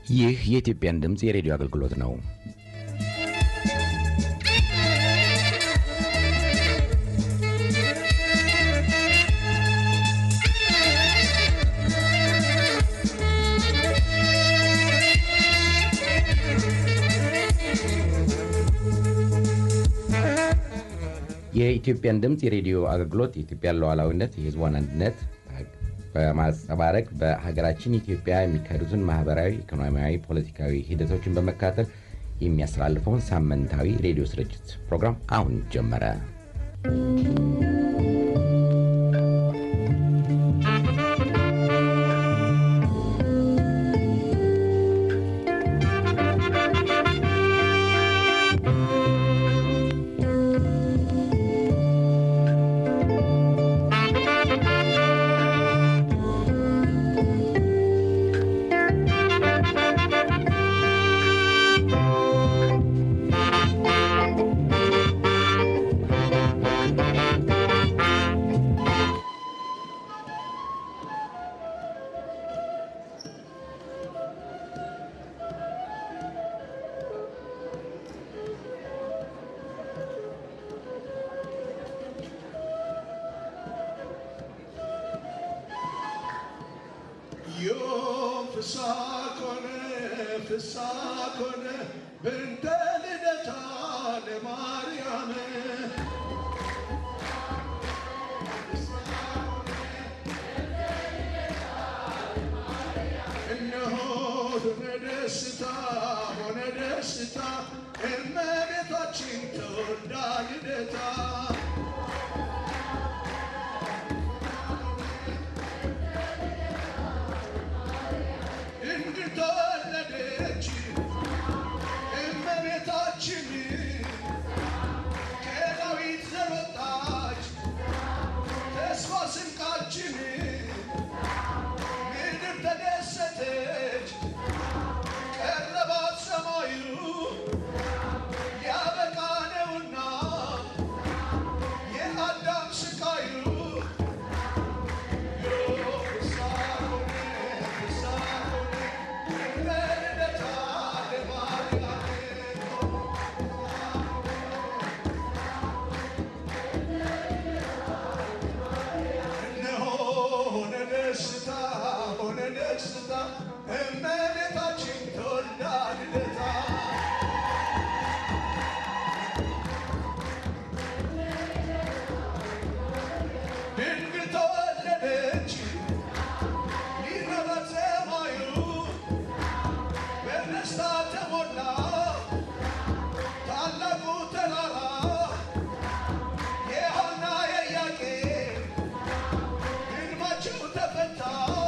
ይህ የኢትዮጵያን ድምፅ የሬዲዮ አገልግሎት ነው። የኢትዮጵያን ድምፅ የሬዲዮ አገልግሎት የኢትዮጵያን ሉዓላዊነት፣ የሕዝቧን አንድነት በማንጸባረቅ በሀገራችን ኢትዮጵያ የሚካሄዱትን ማህበራዊ፣ ኢኮኖሚያዊ፣ ፖለቲካዊ ሂደቶችን በመከታተል የሚያስተላልፈውን ሳምንታዊ ሬዲዮ ስርጭት ፕሮግራም አሁን ጀመረ። Yo fsakone fsakone binteli de tane Mariame እነሆ ሆነ ደስታ ሆነ ደስታ እመቤታችን ተወልዳ ልደታ እንድትወለደች እመቤታችን ከዳዊት ዘር ወጣች ተስፋ ስንቃችን ምድር ተደሰተች ቀረባት ሰማዩ ያበቃ ነውና የአዳም ስቃዩ ሆነ ደስታ ሆነ ደስታ እመቤታችን ተወልዳ ልደታ ድንግል ተወለደች ሊረበት ሰማዩ በደስታ ተሞላ ታላቁ ተራራ የሐና የኢያቄም ሕልማቸው ተፈታ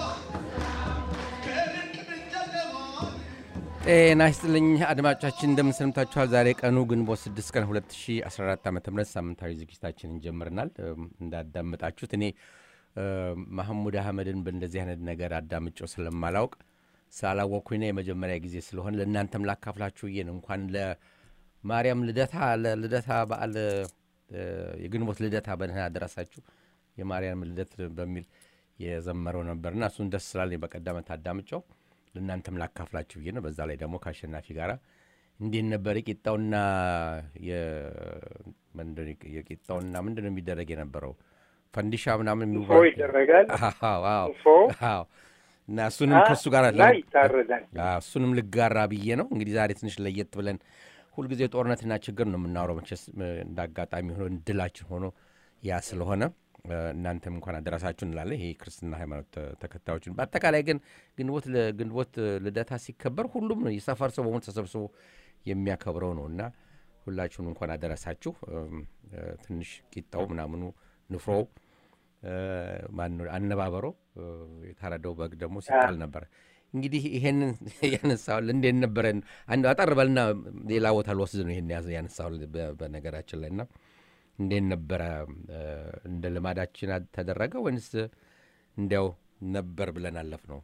ከድንቅ ድንቅ ጨለማ ጤና ይስጥልኝ አድማጮቻችን፣ እንደምን ሰንብታችኋል? ዛሬ ቀኑ ግንቦት 6 ቀን 2014 ዓ ም ሳምንታዊ ዝግጅታችንን ጀምረናል። እም፣ እንዳዳመጣችሁት እኔ እ፣ ማህሙድ አህመድን በእንደዚህ አይነት ነገር አዳምጬው ስለማላውቅ ሳላወቅኩኝ ነው የመጀመሪያ ጊዜ ስለሆነ ለእናንተም ላካፍላችሁ ብዬ ነው። እንኳን ለማርያም ልደታ ለልደታ በዓል እ፣ የግንቦት ልደታ በደህና አደረሳችሁ የማርያም ልደት በሚል የዘመረው ነበርና እሱን ደስ ስላለኝ በቀደመት አዳምጨው ለእናንተም ላካፍላችሁ ብዬ ነው። በዛ ላይ ደግሞ ከአሸናፊ ጋር እንዴት ነበር የቂጣውና የ- ምንድን ነው የቂጣውና ምንድን ነው የሚደረግ የነበረው ፈንዲሻ ምናምን ንፎ የሚባል ይደረጋል። አዎ፣ አዎ፣ ንፎ አዎ። እና እሱንም አ- ከእሱ ጋር እና ይታረዳል። አዎ፣ እሱንም ልጋራ ብዬ ነው። እንግዲህ ዛሬ ትንሽ ለየት ብለን ሁልጊዜ ጦርነትና ችግር ነው የምናወራው። መቼስ እ፣ እንደ አጋጣሚ ሆኖ ድላችን ሆኖ ያ ስለሆነ እ፣ እናንተም እንኳን አደረሳችሁ እንላለን። ይሄ ክርስትና ሃይማኖት ተ- ተከታዮችን በአጠቃላይ ግን ግንቦት ለ- ግንቦት ልደታ ሲከበር ሁሉም ነው የሰፈር ሰው በሙሉ ተሰብስቦ የሚያከብረው ነው እና ሁላችሁም እንኳን አደረሳችሁ። እም፣ እ፣ ትንሽ ቂጣው ምናምኑ ንፍሮው እ፣ ማነው አነባበሮ እ፣ የታረደው በግ ደግሞ ሲጣል ነበረ። እንግዲህ ይሄንን ያነሳው እንዴት ነበረን? አንድ አጠር በልና ሌላ ቦታ ልወስድ ነው ይሄን ያዘ- ያነሳው በ- በነገራችን ላይ እና እንዴት ነበረ? እ፣ እንደ ልማዳችን አ- ተደረገ ወይንስ እንዲያው ነበር ብለን አለፍ ነው?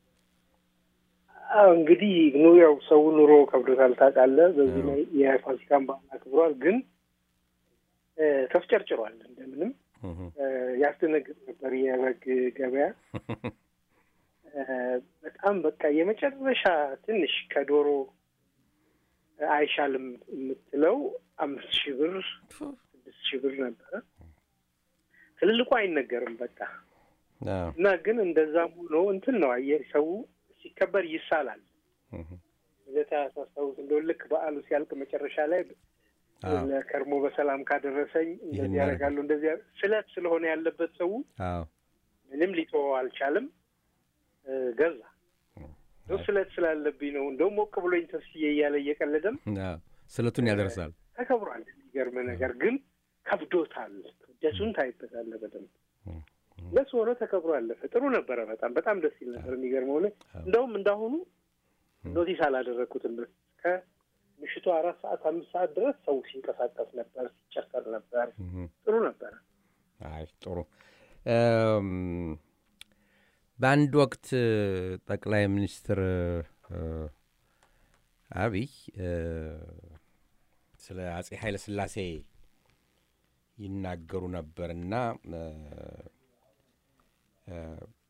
አዎ እንግዲህ ኑ ያው ሰው ኑሮ ከብዶታል ታውቃለህ። በዚህ ላይ የፋሲካን በዓል አክብሯል፣ ግን እ፣ ተፍጨርጭሯል። እንደምንም እ፣ ያስደነግጥ ነበር የበግ ገበያ እ፣ በጣም በቃ የመጨረሻ ትንሽ ከዶሮ አይሻልም የምትለው አምስት ሺህ ብር ስድስት ሺህ ብር ነበረ። ትልልቁ አይነገርም በቃ አዎ። እና ግን እንደዛም ሆኖ እንትን ነው አየህ፣ ሰው ሲከበር ይሳላል። እህ። ልደታ ሳስታውስ እንደው ልክ በዓሉ ሲያልቅ መጨረሻ ላይ አዎ። ለከርሞ በሰላም ካደረሰኝ ይህን እንደዚህ ያደርጋለሁ እንደዚህ ያደርግ- ስለት ስለሆነ ያለበት ሰው አዎ። ምንም ሊተወው አልቻለም። እ፣ ገዛ እንደው ስለት ስላለብኝ ነው እንደውም ሞቅ ብሎኝ ተስዬ እያለ እየቀለደም አዎ። ስለቱን ያደርሳል። ተከብሯል። የሚገርም ነገር ግን ከብዶታል። ክብደቱን ታይበታለህ በደንብ ለሱ ሆኖ ተከብሮ አለፈ። ጥሩ ነበረ። በጣም በጣም ደስ ይል ነበር። የሚገርመው ሆነ እንደውም እንዳሁኑ ኖቲስ አላደረግኩትም። ከምሽቱ አራት ሰዓት አምስት ሰዓት ድረስ ሰው ሲንቀሳቀስ ነበር፣ ሲጨፈር ነበር። ጥሩ ነበረ። አይ ጥሩ። እም፣ በአንድ ወቅት ጠቅላይ ሚኒስትር እ፣ አብይ እ፣ ስለ አጼ ኃይለ ሥላሴ ይናገሩ ነበርና እ፣ እ፣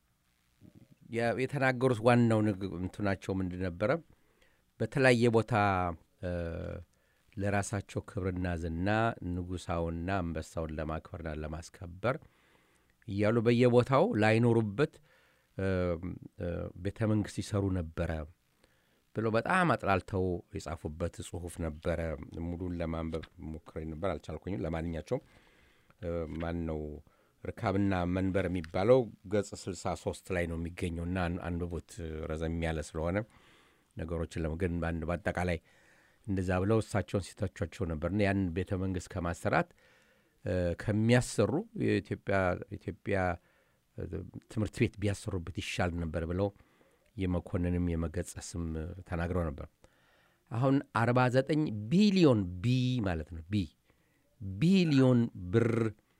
ያ- የተናገሩት ዋናው ንግ- እንትናቸው ምንድን ነበረ? በተለያየ ቦታ እ፣ ለራሳቸው ክብርና ዝና ንጉሳውንና አንበሳውን ለማክበርና ለማስከበር እያሉ በየቦታው ላይኖሩበት እ፣ እ፣ ቤተ መንግስት ይሰሩ ነበረ ብለው በጣም አጥላልተው የጻፉበት ጽሁፍ ነበረ። ሙሉን ለማንበብ ሞክሬ ነበር፣ አልቻልኩኝም። ለማንኛቸውም እ፣ ማን ነው ርካብና መንበር የሚባለው ገጽ 63 ላይ ነው የሚገኘው እና አን- አንብቡት ረዘም ያለ ስለሆነ ነገሮችን ለመገን በአንድ በአጠቃላይ እንደዛ ብለው እሳቸውን ሲተቿቸው ነበር እና ያን ቤተ መንግስት ከማሰራት እ፣ ከሚያሰሩ የኢትዮጵያ ኢትዮጵያ እ፣ ትምህርት ቤት ቢያሰሩበት ይሻል ነበር ብለው የመኮንንም የመገጸስም እ፣ ተናግረው ነበር። አሁን 49 ቢሊዮን ቢ ማለት ነው ቢ ቢሊዮን ብር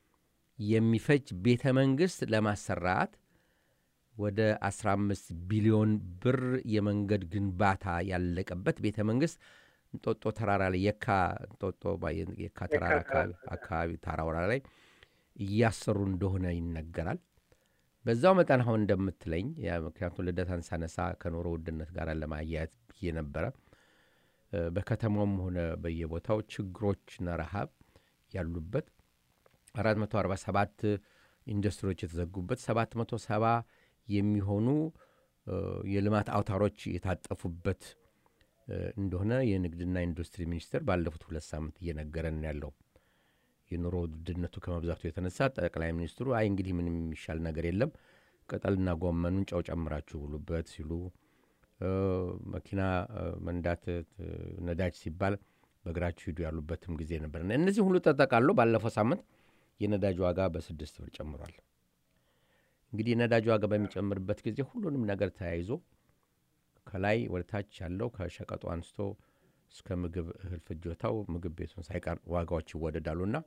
የሚፈጅ ቤተ መንግስት ለማሰራት ወደ 15 ቢሊዮን ብር የመንገድ ግንባታ ያለቀበት ቤተ መንግስት እንጦጦ ተራራ ላይ የካ እንጦጦ ባ- የካ ተራራ አካባቢ አካባቢ ተራራ ላይ እያሰሩ እንደሆነ ይነገራል። በዛው መጠን አሁን እንደምትለኝ ያ ምክንያቱም ልደታን ሳነሳ ከኑሮ ውድነት ጋር ለማያያዝ ብዬ ነበረ። እ፣ በከተማውም ሆነ በየቦታው ችግሮችና ረሃብ ያሉበት 447 ኢንዱስትሪዎች የተዘጉበት 770 የሚሆኑ እ፣ የልማት አውታሮች የታጠፉበት እ፣ እንደሆነ የንግድና ኢንዱስትሪ ሚኒስቴር ባለፉት ሁለት ሳምንት እየነገረን ያለው የኑሮ ውድነቱ ከመብዛቱ የተነሳ ጠቅላይ ሚኒስትሩ አይ እንግዲህ ምንም የሚሻል ነገር የለም ቅጠልና ጎመኑን ጨው ጨምራችሁ ብሉበት ሲሉ እ፣ መኪና እ፣ መንዳት እ፣ ነዳጅ ሲባል በእግራችሁ ሂዱ ያሉበትም ጊዜ ነበር። እና እነዚህ ሁሉ ተጠቃሎ ባለፈው ሳምንት የነዳጅ ዋጋ በስድስት ብር ጨምሯል። እንግዲህ የነዳጅ ዋጋ በሚጨምርበት ጊዜ ሁሉንም ነገር ተያይዞ ከላይ ወደ ታች ያለው ከሸቀጡ አንስቶ እስከ ምግብ እህል ፍጆታው ምግብ ቤቱን ሳይቀር ዋጋዎች ይወደዳሉና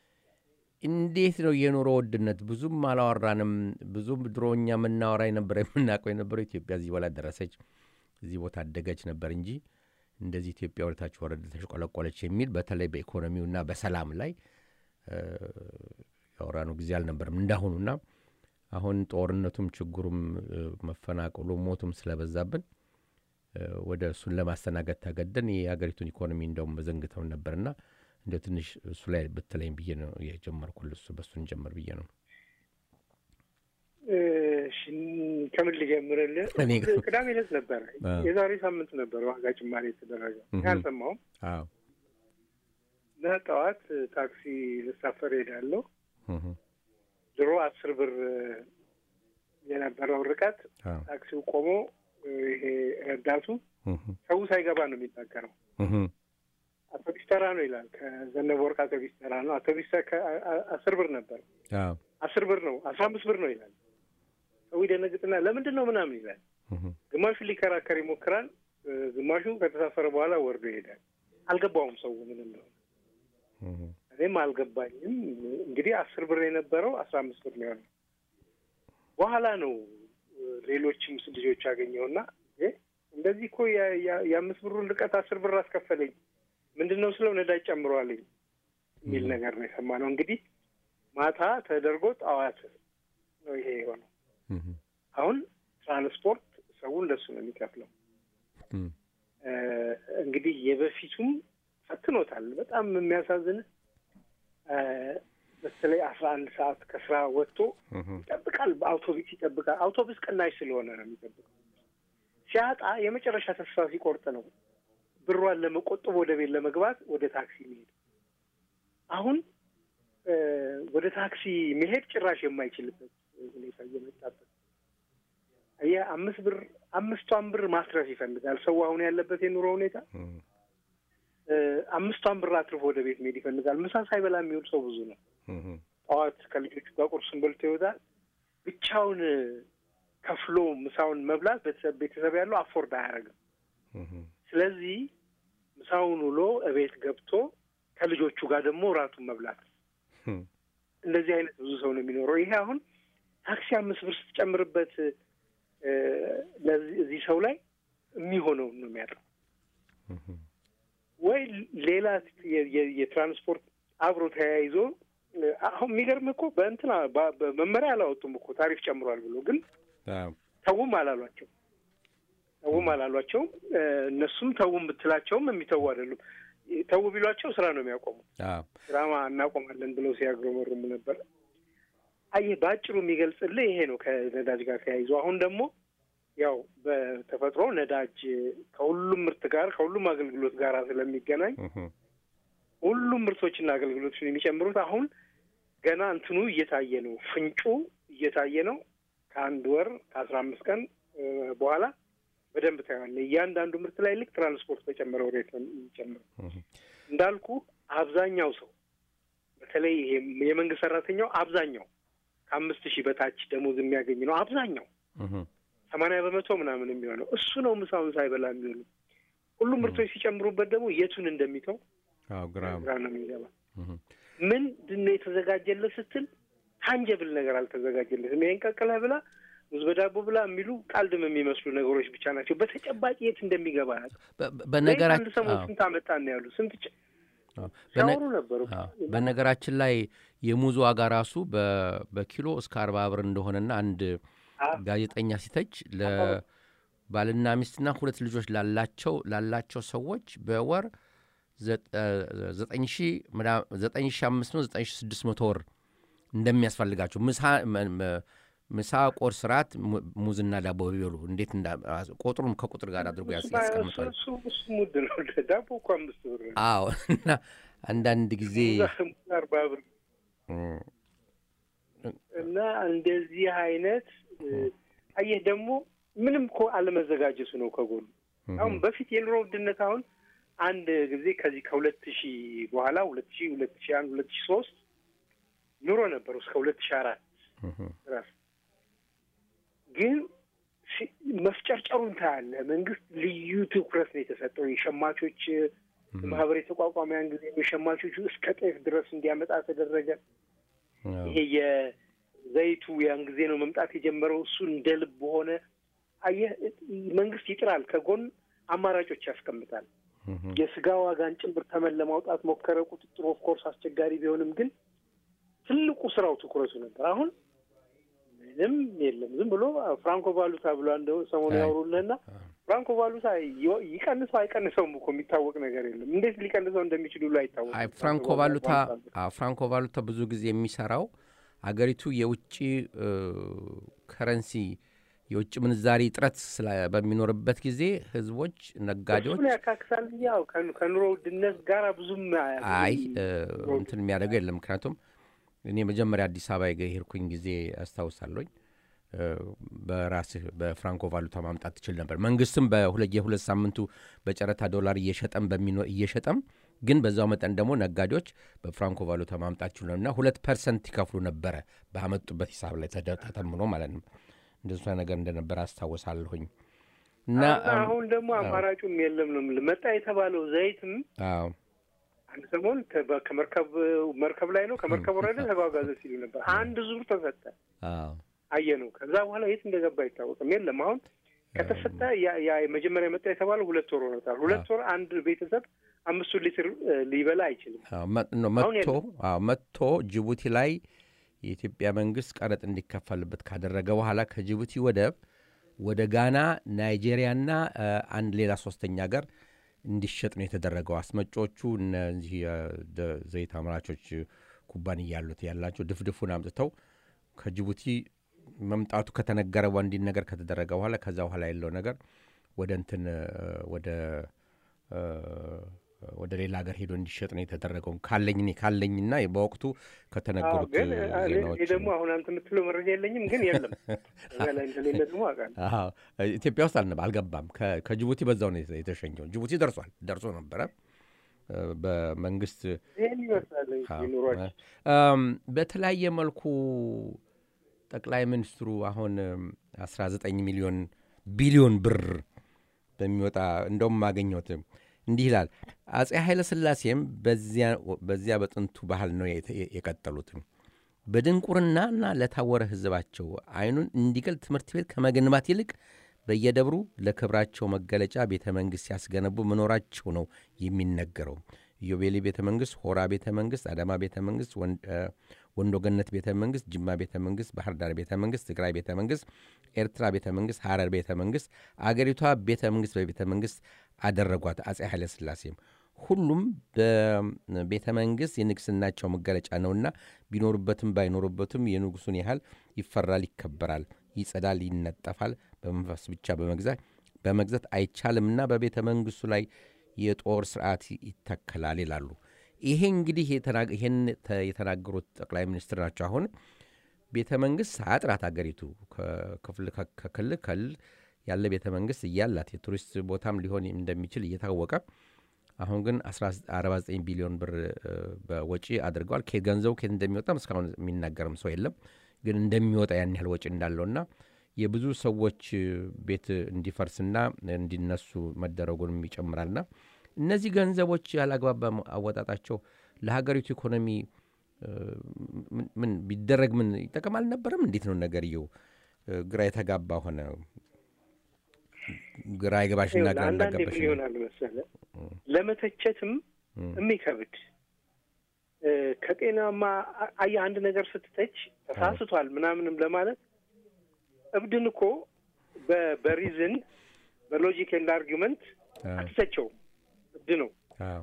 እንዴት ነው የኑሮ ውድነት? ብዙም አላወራንም። ብዙም ድሮ እኛ የምናወራ የነበረ የምናውቀው የነበረው ኢትዮጵያ እዚህ በላ ደረሰች፣ እዚህ ቦታ አደገች ነበር እንጂ እንደዚህ ኢትዮጵያ ወደታች ወረደ ተሽቆለቆለች የሚል በተለይ በኢኮኖሚውና በሰላም ላይ እ፣ ያወራነው ጊዜ አልነበርም እንዳሁኑና አሁን ጦርነቱም ችግሩም እ፣ መፈናቀሉ ሞቱም ስለበዛብን እ፣ ወደ እሱን ለማስተናገድ ተገደን የሀገሪቱን ኢኮኖሚ እንደውም መዘንግተውን ነበርና እንደ ትንሽ እሱ ላይ ብትለኝ ብዬ ነው የጀመርኩል። እሱ በእሱን ጀመር ብዬ ነው። እሺ፣ ከምን ልጀምርልህ? እኔ ጋ- ቅዳሜ ዕለት ነበረ አዎ። የዛሬ ሳምንት ነበረ ዋጋ ጭማሪ የተደረገው። እኔ እህ። አልሰማሁም አዎ እና ጠዋት ታክሲ ልሳፈር ሄዳለሁ። እህ፣ ድሮ አስር ብር የነበረው ርቀት አዎ ታክሲው ቆሞ ይሄ ረዳቱ እህ፣ ሰው ሳይገባ ነው የሚናገረው። እህ፣ አውቶቢስ ተራ ነው ይላል። ከዘነበ ወርቅ አውቶቢስ ተራ ነው። አውቶቢስ ተ- ከ- አ- አስር ብር ነበር። አዎ አስር ብር ነው፣ አስራ አምስት ብር ነው ይላል። ሰው ይደነግጥና ለምንድን ነው ምናምን ይላል። እህ፣ ግማሹ ሊከራከር ይሞክራል። እ፣ ግማሹ ከተሳፈረ በኋላ ወርዶ ይሄዳል። አልገባውም ሰው ምንም ነው። እህ፣ እኔም አልገባኝም። እንግዲህ አስር ብር የነበረው አስራ አምስት ብር ነው የሆነው። በኋላ ነው እ፣ ሌሎችም ልጆች ያገኘውና እ፣ እንደዚህ እኮ የ- የ- የአምስት ብሩን ርቀት አስር ብር አስከፈለኝ ምንድን ነው ስለው ነዳጅ ጨምሯልኝ የሚል ነገር ነው የሰማነው። እንግዲህ ማታ ተደርጎ ጠዋት ነው ይሄ የሆነው። እህ፣ አሁን ትራንስፖርት ሰው እንደሱ ነው የሚከፍለው። እም፣ እ፣ እንግዲህ የበፊቱም ፈትኖታል። በጣም የሚያሳዝን በተለይ አስራ አንድ ሰዓት ከስራ ወጥቶ እም፣ ይጠብቃል። በአውቶቡስ ይጠብቃል። አውቶቡስ ቅናሽ ስለሆነ ነው የሚጠብቀው። ሲያጣ የመጨረሻ ተስፋ ሲቆርጥ ነው ብሯን ለመቆጠብ ወደ ቤት ለመግባት ወደ ታክሲ መሄድ። አሁን እ፣ ወደ ታክሲ መሄድ ጭራሽ የማይችልበት ሁኔታ እየመጣበት አየህ፣ አምስት ብር አምስቷን ብር ማትረፍ ይፈልጋል ሰው አሁን ያለበት የኑሮ ሁኔታ እም፣ እ፣ አምስቷን ብር አትርፎ ወደ ቤት መሄድ ይፈልጋል። ምሳ ሳይበላ የሚውል ሰው ብዙ ነው። እም፣ ጠዋት ከልጆቹ ጋር ቁርሱን በልቶ ይወጣል። ብቻውን ከፍሎ ምሳውን መብላት ቤተሰብ ቤተሰብ ያለው አፎርድ አያደርግም። እም፣ ስለዚህ ምሳውን ውሎ እቤት ገብቶ ከልጆቹ ጋር ደግሞ እራቱን መብላት እም፣ እንደዚህ አይነት ብዙ ሰው ነው የሚኖረው። ይሄ አሁን ታክሲ አምስት ብር ስትጨምርበት እ፣ ለዚህ እዚህ ሰው ላይ የሚሆነውን ነው የሚያጣው። እም፣ ወይ ሌላ የ- የ- የትራንስፖርት አብሮ ተያይዞ እ፣ አሁን የሚገርም እኮ በእንትና በ- በመመሪያ አላወጡም እኮ ታሪፍ ጨምሯል ብሎ ግን አዎ፣ ተውም አላሏቸው ተውም አላሏቸውም። እ፣ እነሱም ተውም ብትላቸውም የሚተዉ አይደሉም። ተው ቢሏቸው ስራ ነው የሚያቆሙት። አዎ፣ ስራማ እናቆማለን ብለው ሲያግረመርሙ ነበር። አየህ በአጭሩ የሚገልጽልህ ይሄ ነው ከነዳጅ ጋር ተያይዞ። አሁን ደግሞ ያው በተፈጥሮ ነዳጅ ከሁሉም ምርት ጋር ከሁሉም አገልግሎት ጋር ስለሚገናኝ እም፣ ሁሉም ምርቶችና አገልግሎቶችን የሚጨምሩት አሁን ገና እንትኑ እየታየ ነው፣ ፍንጩ እየታየ ነው። ከአንድ ወር ከአስራ አምስት ቀን እ፣ በኋላ በደንብ ታየዋለህ። እያንዳንዱ ምርት ላይ ልክ ትራንስፖርት በጨመረው ሬት ነው የሚጨምረው። እም፣ እንዳልኩ አብዛኛው ሰው በተለይ ይሄ የመንግስት ሰራተኛው አብዛኛው ከአምስት ሺህ በታች ደሞዝ የሚያገኝ ነው። አብዛኛው እም፣ ሰማንያ በመቶ ምናምን የሚሆነው እሱ ነው ምሳውን ሳይበላ የሚሆኑ። ሁሉም ምርቶች ሲጨምሩበት ደግሞ የቱን እንደሚተው አዎ፣ ግራ ግራ ነው የሚገባ። እም፣ ምንድን ነው የተዘጋጀለት ስትል ታንጀብል ነገር አልተዘጋጀለትም። ይሄን ቀቅለህ ብላ ሙዝ በዳቦ ብላ የሚሉ ቃልድም የሚመስሉ ነገሮች ብቻ ናቸው። በተጨባጭ የት እንደሚገባ ያውቃል። በ- ዘይት በነገራችን አንድ ሰሞን አዎ፣ ስንት አመጣን ነው ያሉ ስንት ጭ- አዎ፣ በነ- ሲያወሩ ነበሩ። አዎ፣ በነገራችን ላይ የሙዝ ዋጋ ራሱ በ- በኪሎ እስከ አርባ ብር እንደሆነና አንድ አዎ። ጋዜጠኛ ሲተች ለባልና ሚስትና ሁለት ልጆች ላላቸው ላላቸው ሰዎች በወር ዘጠ- ዘጠኝ ሺህ ምና- ዘጠኝ ሺህ አምስት መቶ ዘጠኝ ሺህ ስድስት መቶ ወር እንደሚያስፈልጋቸው ምሳ መ- መ- ምሳ ቁርስ፣ ራት mu- ሙዝና ዳቦ ቢበሉ እንዴት እንዳ ቁጥሩም ከቁጥር ጋር አድርጎ ያስ- ያስቀምጧል። እሱ እሱ ሙድ ነው። ዳቦ እኮ አምስት ብር ነው። አዎ እና አንዳንድ ጊዜ ሙዝ አርባ ብር እም፣ እና እንደዚህ አይነት እ፣ አየህ ደግሞ ምንም እኮ አለመዘጋጀቱ ነው ከጎኑ አሁን በፊት የኑሮ ውድነት አሁን አንድ ጊዜ ከዚህ ከሁለት ሺህ በኋላ ሁለት ሺህ ሁለት ሺህ አንድ ሁለት ሺህ ሶስት ኑሮ ነበሩ እስከ ሁለት ሺህ አራት እም፣ ድረስ ግን ሲ- መፍጨርጨሩን ታያለህ። መንግስት ልዩ ትኩረት ነው የተሰጠው የሸማቾች ማህበር የተቋቋመ ያን ጊዜ የሸማቾቹ እስከ ጤፍ ድረስ እንዲያመጣ ተደረገ። አዎ፣ ይሄ የዘይቱ ያን ጊዜ ነው መምጣት የጀመረው። እሱ እንደ ልብ ሆነ። አየህ መንግስት ይጥራል፣ ከጎን አማራጮች ያስቀምጣል። እም፣ የስጋ ዋጋን ጭምር ተመን ለማውጣት ሞከረ። ቁጥጥሩ ኦፍኮርስ አስቸጋሪ ቢሆንም ግን ትልቁ ስራው ትኩረቱ ነበር። አሁን ምንም የለም። ዝም ብሎ ፍራንኮ ቫሉታ ብሎ እንደው ሰሞኑ አይ። ያወሩልህና ፍራንኮ ቫሉታ ይ- ይቀንሰው አይቀንሰውም እኮ የሚታወቅ ነገር የለም። እንዴት ሊቀንሰው እንደሚችሉ ላይ አይታወቅም። አይ ፍራንኮ ቫሉታ አዎ፣ ፍራንኮ ቫሉታ ብዙ ጊዜ የሚሰራው አገሪቱ የውጭ እ፣ ከረንሲ የውጭ ምንዛሪ እጥረት ስላ- በሚኖርበት ጊዜ ህዝቦች፣ ነጋዴዎች እሱን ያካክሳል እንጂ ያው ከኑ- ከኑሮ ውድነት ጋር ብዙም አይ እ፣ እንትን የሚያደርገው የለም። ምክንያቱም እኔ መጀመሪያ አዲስ አበባ የሄድኩኝ ጊዜ አስታውሳለኝ። እ፣ በራስህ በፍራንኮ ቫሉታ ማምጣት ትችል ነበር። መንግስትም በሁለት የሁለት ሳምንቱ በጨረታ ዶላር እየሸጠም በሚኖ እየሸጠም ግን በዛው መጠን ደግሞ ነጋዴዎች በፍራንኮ ቫሉታ ማምጣት ችሉ እና ሁለት ፐርሰንት ይከፍሉ ነበረ ባመጡበት ሂሳብ ላይ ተደ- ተተምኖ ማለት ነው። እንደሱ ነገር እንደነበረ አስታውሳለሁኝ። እና አሁን አሁን ደግሞ አማራጩም የለም ነው የምልህ። መጣ የተባለው ዘይትም አዎ አንድ ሰሞን ከ- ከመርከብ መርከብ ላይ ነው ከመርከብ ወረደ ተጓጓዘ ሲሉ ነበር። አንድ ዙር ተሰጠ አዎ አየ ነው። ከዛ በኋላ የት እንደገባ አይታወቅም። የለም አሁን ከተሰጠ ያ- ያ የመጀመሪያ መጣ የተባለው ሁለት ወር ሆኖታል። ሁለት ወር አንድ ቤተሰብ አምስቱን ሊትር እ, ሊበላ አይችልም። አዎ፣ መ- ነው አሁን መጥቶ አዎ መጥቶ ጅቡቲ ላይ የኢትዮጵያ መንግስት ቀረጥ እንዲከፈልበት ካደረገ በኋላ ከጅቡቲ ወደብ ወደ ጋና፣ ናይጄሪያና እ፣ አንድ ሌላ ሶስተኛ ሀገር እንዲሸጥ ነው የተደረገው። አስመጮቹ እነዚህ የደ- ዘይት አምራቾች ኩባንያ ያሉት ያላቸው ድፍድፉን አምጥተው ከጅቡቲ መምጣቱ ከተነገረ በኋላ እንዲነገር ከተደረገ በኋላ ከዛ በኋላ ያለው ነገር ወደ እንትን እ፣ ወደ እ፣ ወደ ሌላ ሀገር ሄዶ እንዲሸጥ ነው የተደረገው። ካለኝ እኔ ካለኝና በወቅቱ አዎ፣ ከተነገሩት ግን እ, እኔ ዜናዎች እኔ ደግሞ አሁን አንተ የምትለው መረጃ የለኝም፣ ግን የለም እዛ ላይ እንደሌለ ደግሞ አውቃለሁ። አዎ፣ ኢትዮጵያ ውስጥ አልነበ አልገባም። ከ- ከጅቡቲ በዛው ነው የተ- የተሸኘው። ጅቡቲ ደርሷል ደርሶ ነበረ እ፣ በመንግስት ይህን ይመስላል እንግዲህ ኑሯችን። እም፣ በተለያየ መልኩ ጠቅላይ ሚኒስትሩ አሁን እም፣ 19 ሚሊዮን ቢሊዮን ብር በሚወጣ እንደውም ማገኘት እንዲህ ይላል። አጼ ኃይለ ሥላሴም በዚያ- በዚያ በጥንቱ ባህል ነው የተ- የቀጠሉት በድንቁርናና ለታወረ ሕዝባቸው አይኑን እንዲገልጥ ትምህርት ቤት ከመገንባት ይልቅ በየደብሩ ለክብራቸው መገለጫ ቤተ መንግሥት ሲያስገነቡ መኖራቸው ነው የሚነገረው። ኢዮቤሊ ቤተ መንግሥት፣ ሆራ ቤተ መንግሥት፣ አዳማ ቤተ መንግሥት፣ ወን- እ፣ ወንዶ ገነት ቤተ መንግሥት፣ ጅማ ቤተ መንግሥት፣ ባህር ዳር ቤተ መንግሥት፣ ትግራይ ቤተ መንግሥት፣ ኤርትራ ቤተ መንግሥት፣ ሐረር ቤተ መንግሥት፣ አገሪቷ ቤተ መንግሥት በቤተ መንግሥት አደረጓት አጼ ኃይለ ሥላሴም ሁሉም በቤተ መንግሥት የንግሥናቸው መገለጫ ነውና ቢኖሩበትም ባይኖሩበትም የንጉሱን ያህል ይፈራል፣ ይከበራል፣ ይጸዳል፣ ይነጠፋል። በመንፈስ ብቻ በመግዛት በመግዛት አይቻልምና በቤተ መንግሥቱ ላይ የጦር ስርዓት ይተከላል ይላሉ። ይሄ እንግዲህ የተና- ይሄን ተ- የተናገሩት ጠቅላይ ሚኒስትር ናቸው። አሁን ቤተ መንግሥት ሳያጥራት አገሪቱ ከክፍል ከ- ከክልል ክልል ያለ ቤተ መንግሥት እያላት የቱሪስት ቦታም ሊሆን እንደሚችል እየታወቀ አሁን ግን 49 ቢሊዮን ብር እ፣ በወጪ አድርገዋል። ከየት ገንዘቡ ከየት እንደሚወጣም እስካሁን የሚናገርም ሰው የለም። ግን እንደሚወጣ ያን ያህል ወጪ እንዳለውና የብዙ ሰዎች እ፣ ቤት እንዲፈርስና እንዲነሱ መደረጉንም ይጨምራልና እነዚህ ገንዘቦች ያላግባብ አወጣጣቸው ለሀገሪቱ ኢኮኖሚ እ፣ ምን- ምን ቢደረግ ምን ይጠቅም አልነበረም? እንዴት ነው ነገርየው? እ፣ ግራ የተጋባ ሆነ። ግራ ይገባሽና ግራ አንዳንዴ እንዳጋባሽ ምን ይሆናል መሰለህ ለመተቸትም የሚከብድ እ፣ ከጤናማ አ- አየህ አንድ ነገር ስትተች ተሳስቷል ምናምንም ለማለት እብድን እኮ በ- በሪዝን በሎጂክ ኤንድ አርጊመንት አትተቸውም። እብድ ነው። አዎ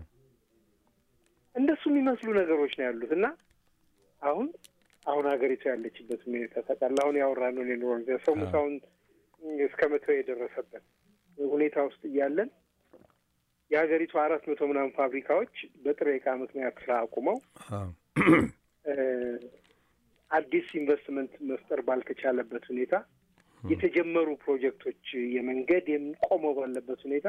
እንደሱ የሚመስሉ ነገሮች ነው ያሉት እና አሁን አሁን ሀገሪቱ ያለችበት ሁኔታ ታውቃለህ። አሁን ያወራነውን የኑሮ ሁኔታ ሰው ሙሳውን እስከ መተው የደረሰበት ሁኔታ ውስጥ እያለን የሀገሪቱ አራት መቶ ምናምን ፋብሪካዎች በጥሬ ዕቃ ምክንያት ስራ አቁመው አዎ እ፣ አዲስ ኢንቨስትመንት መፍጠር ባልተቻለበት ሁኔታ የተጀመሩ ፕሮጀክቶች የመንገድ ቆመው ባለበት ሁኔታ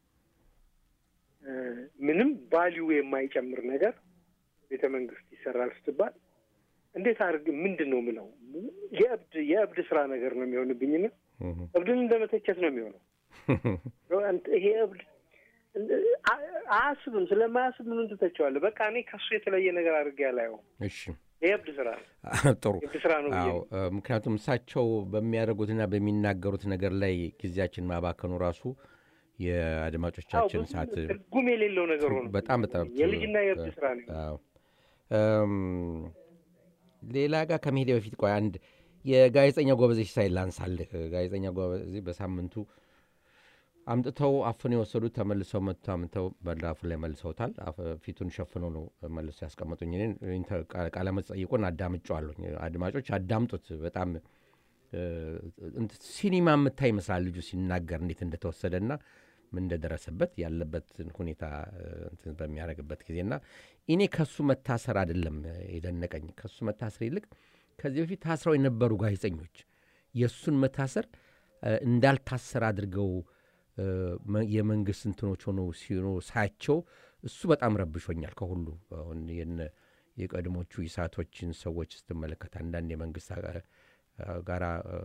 እ፣ ምንም ቫሊዩ የማይጨምር ነገር ቤተ መንግስት ይሰራል ስትባል እንዴት አድርግ ምንድን ነው ምለው የእብድ የእብድ ስራ ነገር ነው የሚሆንብኝና እብድን እንደ መተቸት ነው የሚሆነው። አንተ ይሄ እብድ አ- አያስብም። ስለማያስብ ምን ትተቸዋለህ? በቃ እኔ ከሱ የተለየ ነገር አድርጌ አላየውም። እሺ የእብድ ስራ ነው፣ ጥሩ የእብድ ስራ ነው ብዬ አዎ ነው። እ፣ ምክንያቱም እሳቸው በሚያደርጉትና በሚናገሩት ነገር ላይ ጊዜያችን ማባከኑ ራሱ አዎ፣ የአድማጮቻችን ብዙ ሰዓት ትርጉም የሌለው ነገር ሆኖ በጣም በጣም የልጅና የእብድ ስራ ነው። አዎ። እም፣ ሌላ ጋር ከመሄድ በፊት ቆይ አንድ የጋዜጠኛ ጎበዜ ሲሳይ ላንሳልህ። ጋዜጠኛ ጎበዜ በሳምንቱ አምጥተው አፍነው የወሰዱት ተመልሰው መጥቶ አምጥተው በራፉ ላይ መልሰውታል። አፍ- ፊቱን ሸፍነው ነው መልሶ ያስቀመጡኝ። እኔን ኢንተር- ቃ- ቃለ መጠይቁን አዳምጬዋለሁ። አድማጮች አዳምጡት። በጣም እ፣ እንት- ሲኒማ የምታይ ይመስላል ልጁ ሲናገር እንዴት እንደተወሰደና ምን እንደደረሰበት ያለበትን ሁኔታ እ፣ እንትን በሚያደርግበት ጊዜና እኔ ከሱ መታሰር አይደለም የደነቀኝ ከሱ መታሰር ይልቅ ከዚህ በፊት ታስረው የነበሩ ጋዜጠኞች የእሱን መታሰር እ፣ እንዳልታሰር አድርገው እ፣ መ- የመንግስት እንትኖች ሆነው ሲኖ ሳያቸው እሱ በጣም ረብሾኛል። ከሁሉ አሁን የነ የቀድሞቹ ኢሳቶችን ሰዎች ስትመለከት አንዳንድ የመንግስት አ- አ- ጋራ እ፣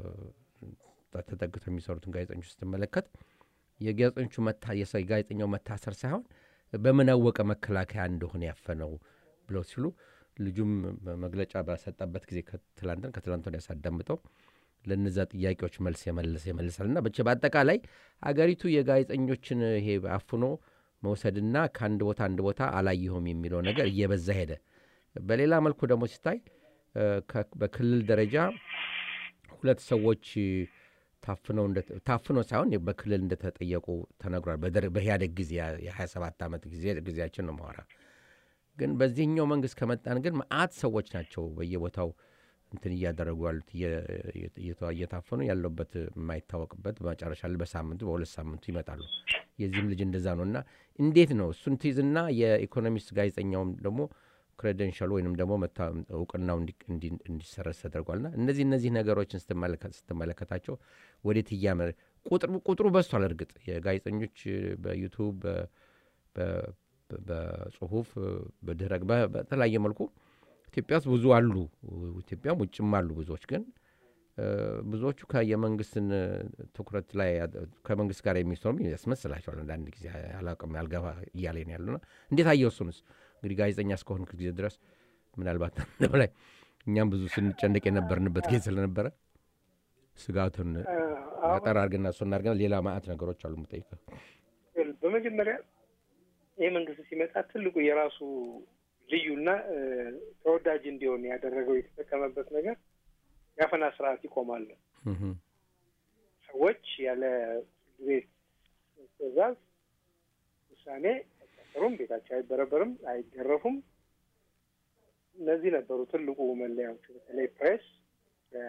ተጠግተው የሚሰሩትን ጋዜጠኞች ስትመለከት የጋዜጠኞቹ መታ የሰ- የጋዜጠኛው መታሰር ሳይሆን በምን አወቀ መከላከያ እንደሆነ ያፈነው ብለው ሲሉ ልጁም መግለጫ በሰጠበት ጊዜ ከትላንትን ከትላንት ወዲያ ሳዳምጠው ለነዛ ጥያቄዎች መልስ የመልስ የመልሳልና ብቻ በአጠቃላይ አገሪቱ የጋዜጠኞችን ይሄ አፍኖ መውሰድና ከአንድ ቦታ አንድ ቦታ አላየሁም የሚለው ነገር እየበዛ ሄደ። በሌላ መልኩ ደግሞ ሲታይ እ፣ ከ- በክልል ደረጃ ሁለት ሰዎች ታፍነው እንደ- ታፍነው ሳይሆን በክልል እንደተጠየቁ ተነግሯል። በደር- በኢህአዴግ ጊዜ የ27 ዓመት ጊዜ ጊዜያችን ነው ማወራ። ግን በዚህኛው መንግስት ከመጣን ግን መአት ሰዎች ናቸው በየቦታው እንትን እያደረጉ ያሉት እየ- እየ- እየታፈኑ ያለበት የማይታወቅበት መጨረሻ ላይ በሳምንቱ በሁለት ሳምንቱ ይመጣሉ። የዚህም ልጅ እንደዛ ነው እና እንዴት ነው እሱን ትይዝና የኢኮኖሚስት ጋዜጠኛውም ደግሞ ክሬደንሻሉ ወይንም ደግሞ መታ- እውቅናው እንዲ- እንዲ- እንዲሰረዝ ተደርጓልና እነዚህ እነዚህ ነገሮችን ስትመለከት- ስትመለከታቸው ወዴት እያመ ቁጥሩ ቁጥሩ በዝቷል። እርግጥ የጋዜጠኞች በዩቱብ በ- በ- በጽሁፍ በድረ በ- በተለያየ መልኩ ኢትዮጵያ ውስጥ ብዙ አሉ። ኢትዮጵያም ውጭም አሉ ብዙዎች ግን እ፣ ብዙዎቹ ከየመንግስትን ትኩረት ላይ ያደ- ከመንግስት ጋር የሚሰሩ ያስመስላቸዋል። አንዳንድ ጊዜ አላውቅም ያልገባ እያለ ነው ያሉና እንዴት አየው? እሱንስ እንግዲህ ጋዜጠኛ እስከሆንክ ጊዜ ድረስ ምናልባት አንተ ላይ እኛም ብዙ ስንጨንቅ የነበርንበት ጊዜ ስለነበረ ስጋቱን አጠር አድርግና እሱ እናድርገና ሌላ ማአት ነገሮች አሉ የምጠይቀው። በመጀመሪያ ይህ መንግስት ሲመጣ ትልቁ የራሱ ልዩና እ፣ ተወዳጅ እንዲሆን ያደረገው የተጠቀመበት ነገር የአፈና ስርዓት ይቆማል። እህም፣ ሰዎች ያለ ፍርድ ቤት ትዕዛዝ ውሳኔ አይታሰሩም፣ ቤታቸው አይበረበርም፣ አይገረፉም። እነዚህ ነበሩ ትልቁ መለያዎቹ። በተለይ ፕሬስ እ፣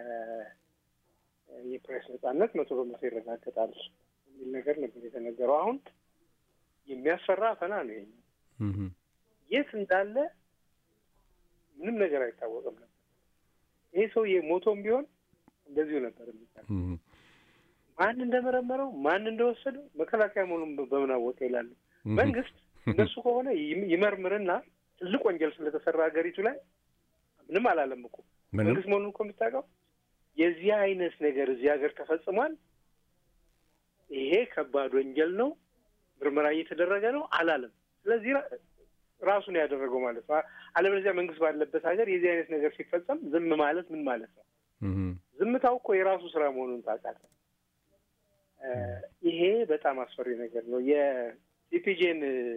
የፕሬስ ነጻነት መቶ በመቶ ይረጋገጣል የሚል ነገር ነበር የተነገረው። አሁን የሚያስፈራ አፈና ነው ይሄ። እህም፣ የት እንዳለ ምንም ነገር አይታወቅም ነበር። ይሄ ሰውዬ ሞቶም ቢሆን እንደዚሁ ነበር የሚባል እህም፣ ማን እንደመረመረው ማን እንደወሰደው መከላከያ መሆኑን በ- በምን አወቀ ይላሉ። መንግስት እነሱ ከሆነ ይም- ይመርምርና ትልቅ ወንጀል ስለተሰራ ሀገሪቱ ላይ ምንም አላለም እኮ ምንም መንግስት መሆኑን እኮ የምታውቀው የዚህ አይነት ነገር እዚህ ሀገር ተፈጽሟል፣ ይሄ ከባድ ወንጀል ነው፣ ምርመራ እየተደረገ ነው አላለም። ስለዚህ ራ- ራሱን ያደረገው ማለት ነው። አለበለዚያ መንግስት ባለበት ሀገር የዚህ አይነት ነገር ሲፈጸም ዝም ማለት ምን ማለት ነው? እህም፣ ዝምታው እኮ የራሱ ስራ መሆኑን ታውቃለህ። እ፣ ይሄ በጣም አስፈሪ ነገር ነው። የሲፒጄን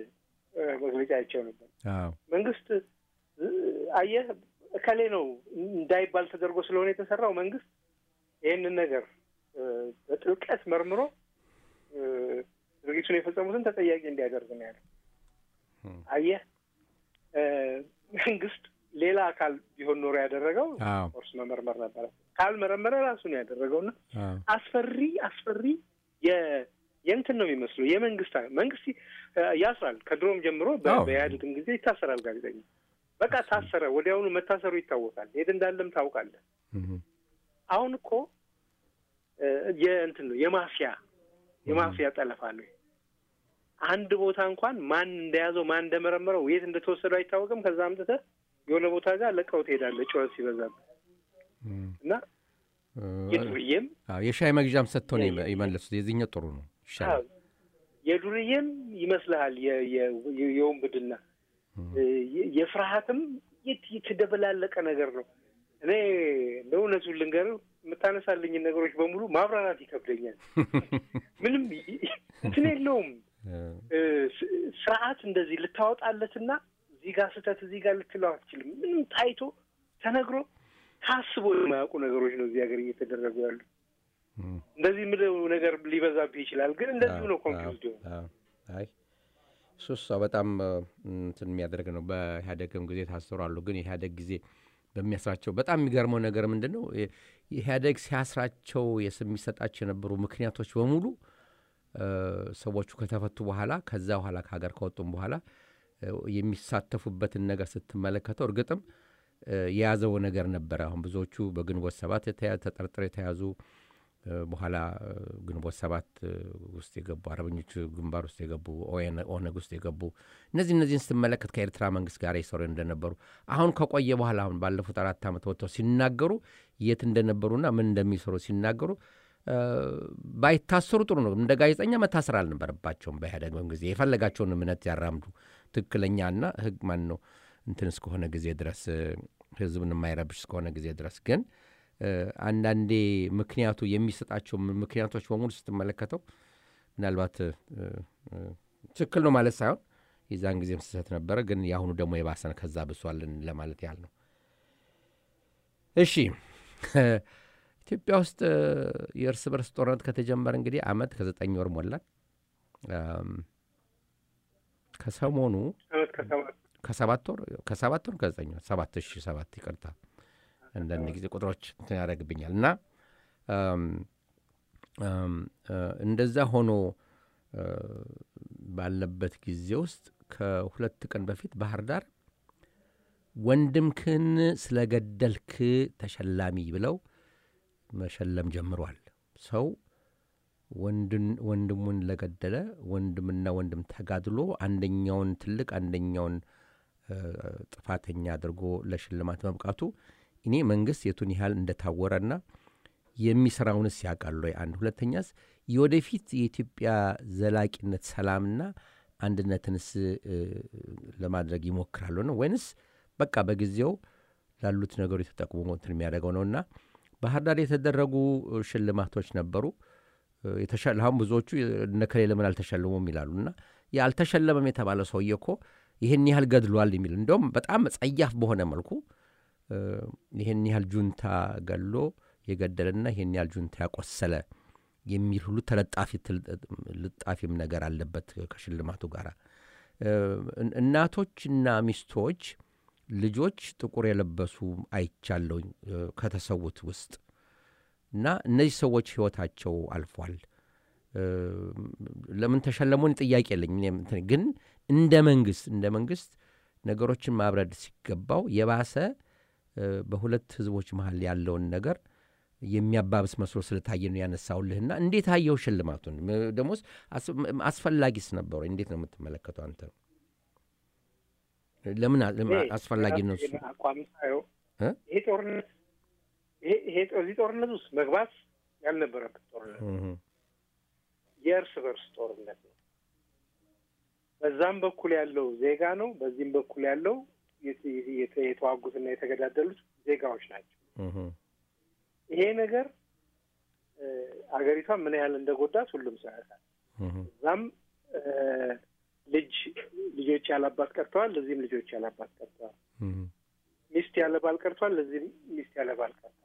መግለጫ አይቸው ነበር። አዎ፣ መንግስት እ፣ አየህ እከሌ ነው እንዳይባል ተደርጎ ስለሆነ የተሰራው መንግስት ይህንን ነገር እ፣ በጥልቀት መርምሮ እ፣ ድርጊቱን የፈጸሙትን ተጠያቂ እንዲያደርግ ነው ያለው። እም፣ አየህ እ፣ መንግስት ሌላ አካል ቢሆን ኖሮ ያደረገው አዎ፣ ኮርስ መመርመር ነበረ። ካልመረመረ ራሱ ነው ያደረገውና አዎ፣ አስፈሪ አስፈሪ የ- የእንትን ነው የሚመስለው የመንግስት መንግስት እ፣ ያስራል። ከድሮም ጀምሮ በ- አዎ። በኢህአዴግም ጊዜ ይታሰራል ጋዜጠኛ። በቃ ታሰረ፣ ወዲያውኑ መታሰሩ ይታወቃል። የት እንዳለም ታውቃለህ። እህም፣ አሁን እኮ እ፣ የእንትን ነው የማፊያ የማፊያ ጠለፋ ነው። አንድ ቦታ እንኳን ማን እንደያዘው ማን እንደመረመረው የት እንደተወሰደው አይታወቅም። ከዛ አምጥተህ የሆነ ቦታ ጋር ለቀው ትሄዳለህ ጩኸት ሲበዛበት እም፣ እና እ፣ የዱርዬም አዎ፣ የሻይ መግዣም ሰጥተው ነው የመ- የመለሱት። የዚህኛው ጥሩ ነው ይሻላል። የዱርዬም ይመስልሃል የ- የ- የ- የውንብድና የ- የፍርሃትም የት- የተደበላለቀ ነገር ነው። እኔ ለእውነቱን ልንገርህ የምታነሳልኝን ነገሮች በሙሉ ማብራራት ይከብደኛል። ምንም ይ- እንትን የለውም እ፣ ስ- ስርዓት እንደዚህ ልታወጣለትና እዚህ ጋር ስህተት እዚህ ጋር ልትለው አትችልም። ምንም ታይቶ ተነግሮ ታስቦ የማያውቁ ነገሮች ነው እዚህ ሀገር እየተደረጉ ያሉ። እም፣ እንደዚህ ምለው ነገር ሊበዛብህ ይችላል፣ ግን እንደዚሁ ነው ኮንፊውዝድ የሆነ አዎ፣ አይ እሱ እሷ በጣም እ፣ እንትን የሚያደርግ ነው። በኢህአዴግም ጊዜ ታሰሩ አሉ። ግን የኢህአዴግ ጊዜ በሚያስራቸው በጣም የሚገርመው ነገር ምንድን ነው? የ- ኢህአዴግ ሲያስራቸው የስ- የሚሰጣቸው የነበሩ ምክንያቶች በሙሉ እ፣ ሰዎቹ ከተፈቱ በኋላ ከዛ በኋላ ከሀገር ከወጡም በኋላ እ፣ የሚሳተፉበትን ነገር ስትመለከተው እርግጥም እ፣ የያዘው ነገር ነበረ። አሁን ብዙዎቹ በግንቦት ሰባት የተያ- ተጠርጥረው የተያዙ እ፣ በኋላ እ፣ ግንቦት ሰባት እ፣ ውስጥ የገቡ አርበኞች ግንባር ውስጥ የገቡ ኦኤን- ኦነግ ውስጥ የገቡ እነዚህ እነዚህን ስትመለከት ከኤርትራ መንግስት ጋር ይሰሩ እንደነበሩ አሁን ከቆየ በኋላ አሁን ባለፉት አራት ዓመት ወጥተው ሲናገሩ የት እንደነበሩና ምን እንደሚሰሩ ሲናገሩ እ፣ ባይታሰሩ ጥሩ ነው። እንደ ጋዜጠኛ መታሰር አልነበረባቸውም። በኢህአዴግ ጊዜ የፈለጋቸውን እምነት ያራምዱ ትክክለኛና ህግ ማን ነው እንትን እስከሆነ ጊዜ ድረስ እ፣ ህዝብን የማይረብሽ እስከሆነ ጊዜ ድረስ ግን እ፣ አንዳንዴ ምክንያቱ የሚሰጣቸው ም- ምክንያቶች በሙሉ ስትመለከተው ምናልባት እ፣ እ፣ ትክክል ነው ማለት ሳይሆን የዛን ጊዜም ስህተት ነበረ፣ ግን የአሁኑ ደግሞ የባሰን ከዛ ብሷልን ለማለት ያህል ነው። እሺ ኢትዮጵያ ውስጥ እ፣ የእርስ በርስ ጦርነት ከተጀመረ እንግዲህ አመት ከዘጠኝ ወር ሞላል። አም፣ ከሰሞኑ አመት ከሰባት ከሰባት ወር ከሰባት ወር ከዘጠኝ ወር ሰባት ሺ ሰባት ይቅርታ፣ አንዳንድ ጊዜ ቁጥሮች እንትን ያደርግብኛል እና አም፣ አም፣ እ፣ እንደዛ ሆኖ እ፣ ባለበት ጊዜ ውስጥ ከሁለት ቀን በፊት ባህር ዳር ወንድምክን ስለገደልክ ተሸላሚ ብለው መሸለም ጀምሯል። ሰው ወንድን ወንድሙን ለገደለ ወንድምና ወንድም ተጋድሎ አንደኛውን ትልቅ አንደኛውን እ፣ ጥፋተኛ አድርጎ ለሽልማት መብቃቱ እኔ መንግስት የቱን ያህል እንደታወረና የሚሰራውንስ ያውቃል ወይ? አንድ ሁለተኛስ የወደፊት የኢትዮጵያ ዘላቂነት ሰላምና አንድነትንስ እ፣ ለማድረግ ይሞክራሉ ነው ወይንስ በቃ በጊዜው ላሉት ነገሮች ተጠቅሞ እንትን የሚያደርገው ነውና ባህር ዳር የተደረጉ እ፣ ሽልማቶች ነበሩ። እ፣ የተሸ- አሁን ብዙዎቹ እነከሌ ለምን አልተሸልሙም ይላሉ እና አልተሸለመም የተባለ ሰውዬ እኮ ይህን ያህል ገድሏል የሚል እንደውም በጣም ጸያፍ በሆነ መልኩ እ፣ ይህን ያህል ጁንታ ገሎ የገደለና ይህን ያህል ጁንታ ያቆሰለ የሚል ሁሉ ተለጣፊ ትል- ልጣፊም ነገር አለበት ከሽልማቱ ጋር። እ፣ እን- እናቶችና ሚስቶች ልጆች ጥቁር የለበሱ አይቻለሁኝ እ፣ ከተሰዉት ውስጥ እና እነዚህ ሰዎች ህይወታቸው አልፏል። እ፣ ለምን ተሸለሙን ጥያቄ የለኝ። እኔም እንትን ግን እንደ መንግስት እንደ መንግስት ነገሮችን ማብረድ ሲገባው የባሰ እ፣ በሁለት ህዝቦች መሀል ያለውን ነገር የሚያባብስ መስሎ ስለታየ ነው ያነሳውልህና እንዴት አየው ሽልማቱን? ም- ደሞስ አስ- ም- አስፈላጊስ ነበረ? እንዴት ነው የምትመለከተው አንተ? ለምን አ- ለምን እኔ አስፈላጊ ነው እሱ? የራሴን አቋም ሳየው እ? ይሄ ጦርነት ይሄ ይሄ እዚህ ጦርነት ውስጥ መግባት ያልነበረበት ጦርነት ነው። እህ፣ የእርስ በርስ ጦርነት ነው። በዛም በኩል ያለው ዜጋ ነው፣ በዚህም በኩል ያለው የት- የት- የተዋጉትና የተገዳደሉት ዜጋዎች ናቸው። እህ፣ ይሄ ነገር እ፣ አገሪቷን ምን ያህል እንደጎዳት ሁሉም ሰው ያውቃል። እህ፣ እዛም እ፣ ልጅ ልጆች ያላባት ቀርተዋል፣ ለዚህም ልጆች ያላባት ቀርተዋል። እህ፣ ሚስት ያለ ባል ቀርቷል፣ ለዚህም ሚስት ያለ ባል ቀርታለች።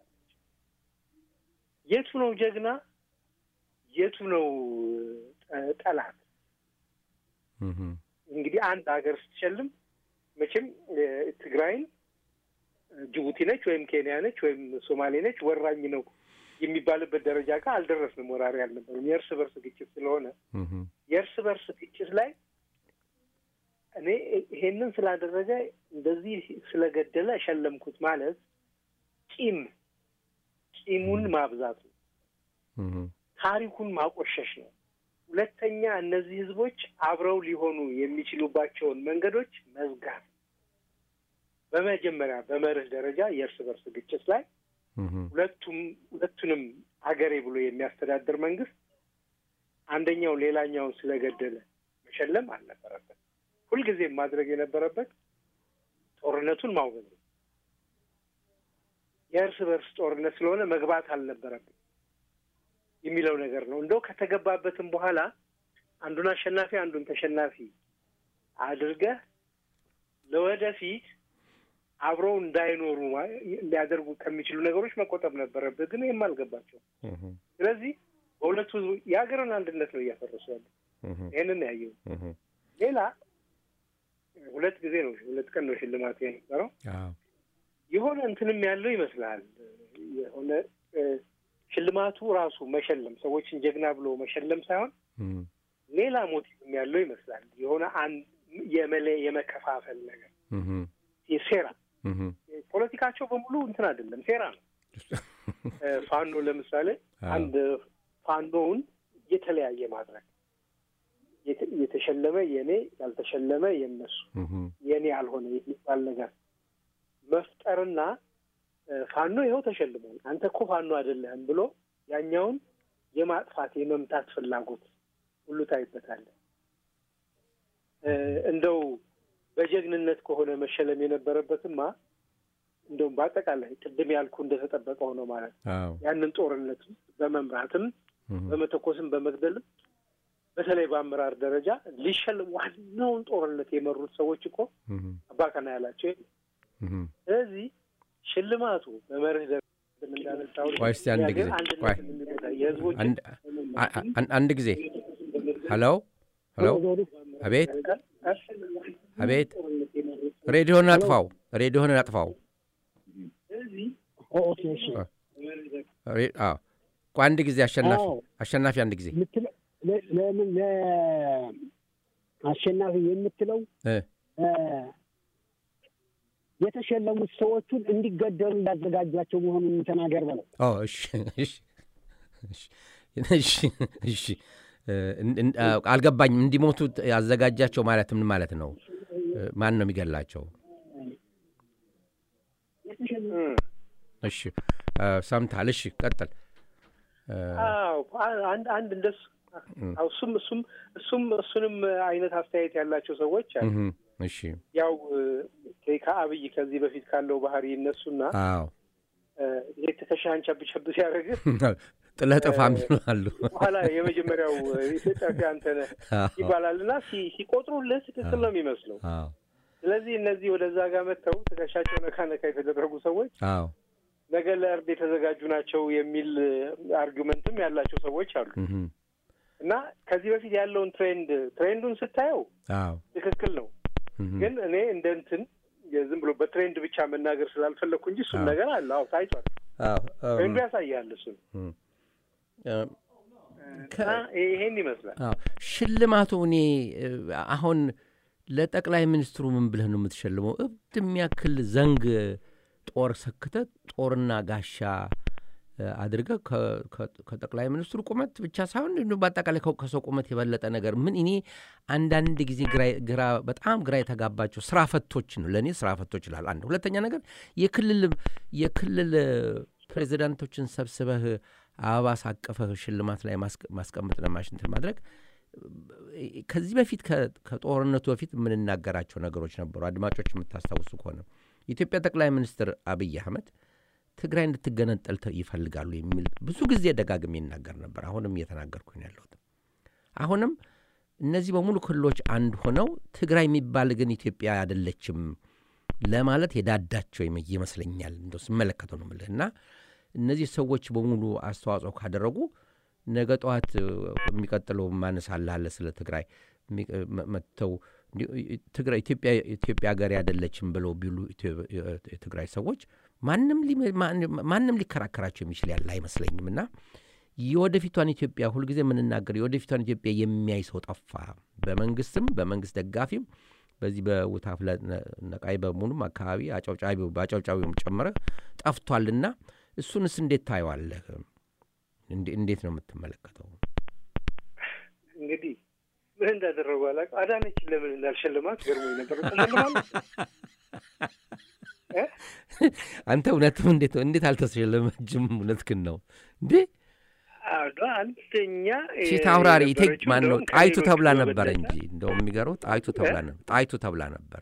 የቱ ነው ጀግና? የቱ ነው እ፣ ጠላት? እህ፣ እንግዲህ አንድ ሀገር ስትሸልም መቼም እ፣ ትግራይን እ፣ ጅቡቲ ነች ወይም ኬንያ ነች ወይም ሶማሌ ነች ወራኝ ነው የሚባልበት ደረጃ ጋር አልደረስንም። ወራሪ አልነበሩም። የእርስ በርስ ግጭት ስለሆነ እህ፣ የእርስ በርስ ግጭት ላይ እኔ ይሄንን ስላደረገ እንደዚህ ስለገደለ ሸለምኩት ማለት ቂም ቂሙን ማብዛት ነው። እህ፣ ታሪኩን ማቆሸሽ ነው። ሁለተኛ እነዚህ ህዝቦች አብረው ሊሆኑ የሚችሉባቸውን መንገዶች መዝጋት። በመጀመሪያ በመርህ ደረጃ የእርስ በርስ ግጭት ላይ እህ፣ ሁለቱም ሁለቱንም አገሬ ብሎ የሚያስተዳድር መንግስት አንደኛው ሌላኛውን ስለገደለ መሸለም አልነበረበት። ሁልጊዜም ማድረግ የነበረበት ጦርነቱን ማውገዝ ነው። የእርስ በርስ ጦርነት ስለሆነ መግባት አልነበረበት የሚለው ነገር ነው። እንደው ከተገባበትም በኋላ አንዱን አሸናፊ አንዱን ተሸናፊ አድርገህ ለወደፊት አብረው እንዳይኖሩ ማ- ሊያደርጉ ከሚችሉ ነገሮች መቆጠብ ነበረብህ። ግን ይህም አልገባቸው። እህ፣ ስለዚህ በሁለቱ ህዝቡ የሀገርን አንድነት ነው እያፈረሱ ያለ። እህ፣ ይህንን ያየው። እህ፣ ሌላ ሁለት ጊዜ ነው ሁለት ቀን ነው ሽልማት የነበረው። አዎ፣ የሆነ እንትንም ያለው ይመስላል። የሆነ እ፣ ሽልማቱ ራሱ መሸለም ሰዎችን ጀግና ብሎ መሸለም ሳይሆን እህ፣ ሌላ ሞቲቭም ያለው ይመስላል። የሆነ አንድ የመለ የመከፋፈል ነገር እህ፣ የሴራ እህ፣ ፖለቲካቸው በሙሉ እንትን አይደለም፣ ሴራ ነው። እ፣ ፋኖ ለምሳሌ አዎ። አንድ ፋኖውን የተለያየ ማድረግ የተ- የተሸለመ የኔ ያልተሸለመ የነሱ እህ፣ የኔ ያልሆነ የሚባል ነገር መፍጠርና እ፣ ፋኖ ይኸው ተሸልሟል፣ አንተ እኮ ፋኖ አይደለህም ብሎ ያኛውን የማጥፋት የመምታት ፍላጎት ሁሉ ታይበታለህ። እ፣ እንደው በጀግንነት ከሆነ መሸለም የነበረበትማ እንደውም በአጠቃላይ ቅድም ያልኩ እንደተጠበቀ ሆኖ ማለት ነው። አዎ፣ ያንን ጦርነት በመምራትም እህ፣ በመተኮስም በመግደልም በተለይ በአመራር ደረጃ ሊሸልም ዋናውን ጦርነት የመሩት ሰዎች እኮ እህ፣ አባከና ያላቸው የለም። እህ፣ ስለዚህ ሽልማቱ በመርህ ደረጃ እንዳነሳው ቆይ እስቲ አንድ ጊዜ ቆይ የህዝቦች አንድ አ- አ- አንድ ጊዜ ሄሎ ሄሎ አቤት አቤት ሬዲዮን አጥፋው ሬዲዮን አጥፋው ኦኬ እሺ ሬ- አዎ ቆይ አንድ ጊዜ አሸናፊ አዎ። አሸናፊ አንድ ጊዜ የምትለው ለ- ለምን ለአሸናፊ የምትለው እ እ፣ የተሸለሙት ሰዎቹን እንዲገደሉ እንዳዘጋጇቸው መሆኑን ተናገር በለው። ኦ እሺ እሺ እሺ እሺ እሺ እ፣ እን- እን- አ- አልገባኝም እንዲሞቱ ያዘጋጃቸው ማለት ምን ማለት ነው እ፣ ማን ነው የሚገላቸው እሺ እ፣ ሰምታል እሺ ቀጥል እ፣ አዎ አ- አንድ አንድ እንደሱ አዎ፣ እሱም እሱም እሱም እሱንም አይነት አስተያየት ያላቸው ሰዎች አሉ። እህም፣ እሺ ያው እ፣ ከአብይ ከዚህ በፊት ካለው ባህሪ ይነሱና አዎ እ፣ ይሄ ትከሻህን ቸብ ቸብ ሲያደርግህ ጥለህ ጥፋ የሚሉ አሉ በኋላ የመጀመሪያው እ፣ ኢትዮጵያዊ አንተ ነህ አዎ ይባላል እና ሲ- ሲቆጥሩልህ ትክክል ነው የሚመስለው። አዎ ስለዚህ እነዚህ ወደዛ ጋር መጥተው ትከሻቸው ነካ ነካ የተደረጉ ሰዎች አዎ ነገ ለእርድ የተዘጋጁ ናቸው የሚል እ፣ አርጊመንትም ያላቸው ሰዎች አሉ እህም፣ እና ከዚህ በፊት ያለውን ትሬንድ ትሬንዱን ስታየው አዎ ትክክል ነው እህም፣ ግን እኔ እንደ እንትን ዝም ብሎ በትሬንድ ብቻ መናገር ስላልፈለግኩ እንጂ እሱም አዎ። ነገር አለ። አዎ ታይቷል። አዎ እም፣ ትሬንዱ ያሳያል እሱን እም፣ እ፣ እና ይሄን ይመስላል። አዎ ሽልማቱ እኔ እ፣ አሁን ለጠቅላይ ሚኒስትሩ ምን ብለህ ነው የምትሸልመው? እብድ የሚያክል ዘንግ ጦር ሰክተ ጦርና ጋሻ እ፣ አድርገህ ከ- ከ- ከጠቅላይ ሚኒስትሩ ቁመት ብቻ ሳይሆን እንዲሁ በአጠቃላይ ከ- ከሰው ቁመት የበለጠ ነገር ምን እኔ አንዳንድ ጊዜ ግራ- ግራ በጣም ግራ የተጋባቸው ስራ ፈቶች ነው ለእኔ ስራ ፈቶች ይላል። አንድ ሁለተኛ ነገር የክልል የክልል ፕሬዚዳንቶችን ሰብስበህ አበባ ሳቀፈህ ሽልማት ላይ ማስቀ- ማስቀመጥ ለማሽንትን ማድረግ ከዚህ በፊት ከ- ከጦርነቱ በፊት የምንናገራቸው ነገሮች ነበሩ። አድማጮች የምታስታውሱ ከሆነ የኢትዮጵያ ጠቅላይ ሚኒስትር አብይ አህመድ ትግራይ እንድትገነጠል ተ- ይፈልጋሉ የሚል ብዙ ጊዜ ደጋግሜ ይናገር ነበር። አሁንም እየተናገርኩ ነው ያለሁት። አሁንም እነዚህ በሙሉ ክልሎች አንድ ሆነው ትግራይ የሚባል ግን ኢትዮጵያ አይደለችም ለማለት የዳዳቸው ይመ- ይመስለኛል። እንደው ስመለከተው ነው የምልህ እና እነዚህ ሰዎች በሙሉ አስተዋጽኦ ካደረጉ ነገ ጠዋት እ፣ የሚቀጥለው ማነሳልሃለ ስለ ትግራይ የሚ- እ፣ መ- መጥተው እንዲ- ትግራይ ኢትዮጵያ ኢትዮጵያ ሀገር አይደለችም ብለው ቢሉ ኢትዮ- የትግራይ ሰዎች ማንም ሊ- ማን- ማንም ሊከራከራቸው የሚችል ያለ አይመስለኝም እና የወደፊቷን ኢትዮጵያ ሁልጊዜ የምንናገር የወደፊቷን ኢትዮጵያ የሚያይ ሰው ጠፋ። በመንግስትም በመንግስት ደጋፊም በዚህ በውታፍለ ነቃይ በሙሉም አካባቢ አጨብጫቢው በአጨብጫቢውም ጨምረ ጠፍቷልና እሱንስ እንዴት ታየዋለህ? እንዴ- እንዴት ነው የምትመለከተው? እንግዲህ ምን እንዳደረጉ አላውቅም። አዳነችን ለምን እንዳልሸልማት ገርሞኝ ነበር። ተሸልማለች እ? አንተ እውነትም እንዴት እንዴት አልተሸለመችም? እውነትህን ነው እንዴ? አዎ፣ አንደኛ ፊት አውራሪ ቴክ የነበረችው ማን ነው? እንደውም ጣይቱ ከሌሎቹ ተብላ በበለጠ ነበረ እንጂ እንደውም የሚገርመው ጣይቱ ተብላ ነበር። ጣይቱ ተብላ ነበረ።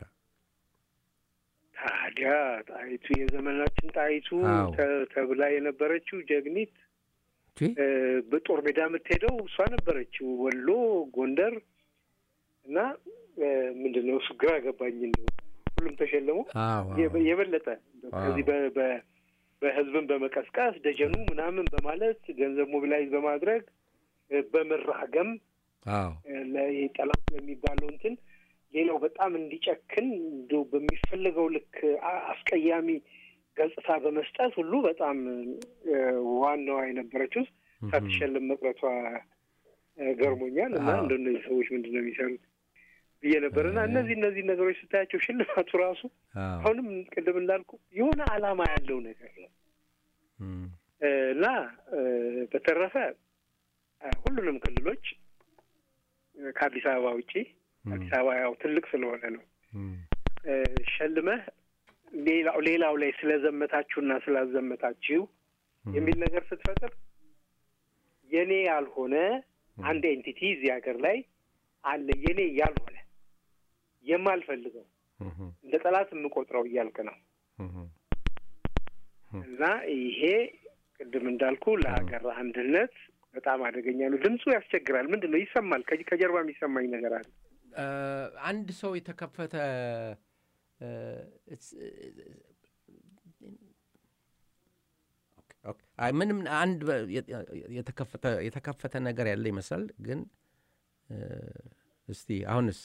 ታዲያ ጣይቱ የዘመናችን ጣይቱ አዎ። ተ- ተብላ የነበረችው ጀግኒት እንዴ? እ፣ በጦር ሜዳ የምትሄደው እሷ ነበረችው። ወሎ፣ ጎንደር እና እ፣ ምንድን ነው እሱ ግራ ገባኝ። እንደው ሁሉም ተሸለሙ። አዎ የበ- የበለጠ እንደው አዎ። ከዚህ በ- በ- በህዝብን በመቀስቀስ ደጀኑ ምናምን በማለት ገንዘብ ሞቢላይዝ በማድረግ እ፣ በመራገም አዎ እ፣ ለ- ጠላት ለሚባለው እንትን ሌላው በጣም እንዲጨክን እንደው በሚፈለገው ልክ አ- አስቀያሚ ገጽታ በመስጠት ሁሉ በጣም እ፣ ዋናዋ የነበረችው ሳትሸልም መቅረቷ እ፣ ገርሞኛል እና አዎ። እንደ እነዚህ ሰዎች ምንድን ነው የሚሰሩት ብዬ ነበር እና እነዚህ እነዚህ ነገሮች ስታያቸው ሽልማቱ ራሱ አዎ አሁንም ቅድም እንዳልኩ የሆነ ዓላማ ያለው ነገር ነው እም፣ እ፣ እና እ፣ በተረፈ እ፣ ሁሉንም ክልሎች እ፣ ከአዲስ አበባ ውጪ አዲስ አበባ ያው ትልቅ ስለሆነ ነው እም፣ እ፣ ሸልመህ ሌላው ሌላው ላይ ስለዘመታችሁና ስላዘመታችሁ የሚል ነገር ስትፈጥር የኔ ያልሆነ አንድ ኤንቲቲ እዚህ ሀገር ላይ አለ የኔ ያልሆነ የማልፈልገው እም፣ እንደ ጠላት የምቆጥረው እያልክ ነው እም፣ እና ይሄ ቅድም እንዳልኩ ለሀገር አንድነት በጣም አደገኛ ነው። ድምፁ ያስቸግራል። ምንድን ነው ይሰማል። ከ- ከጀርባ የሚሰማኝ ነገር አለ። እ፣ አንድ ሰው የተከፈተ እ፣ እስ- ኦኬ። አይ ምንም አንድ በ- የ- የተከፈተ- የተከፈተ ነገር ያለ ይመስላል ግን እ፣ እስቲ አሁንስ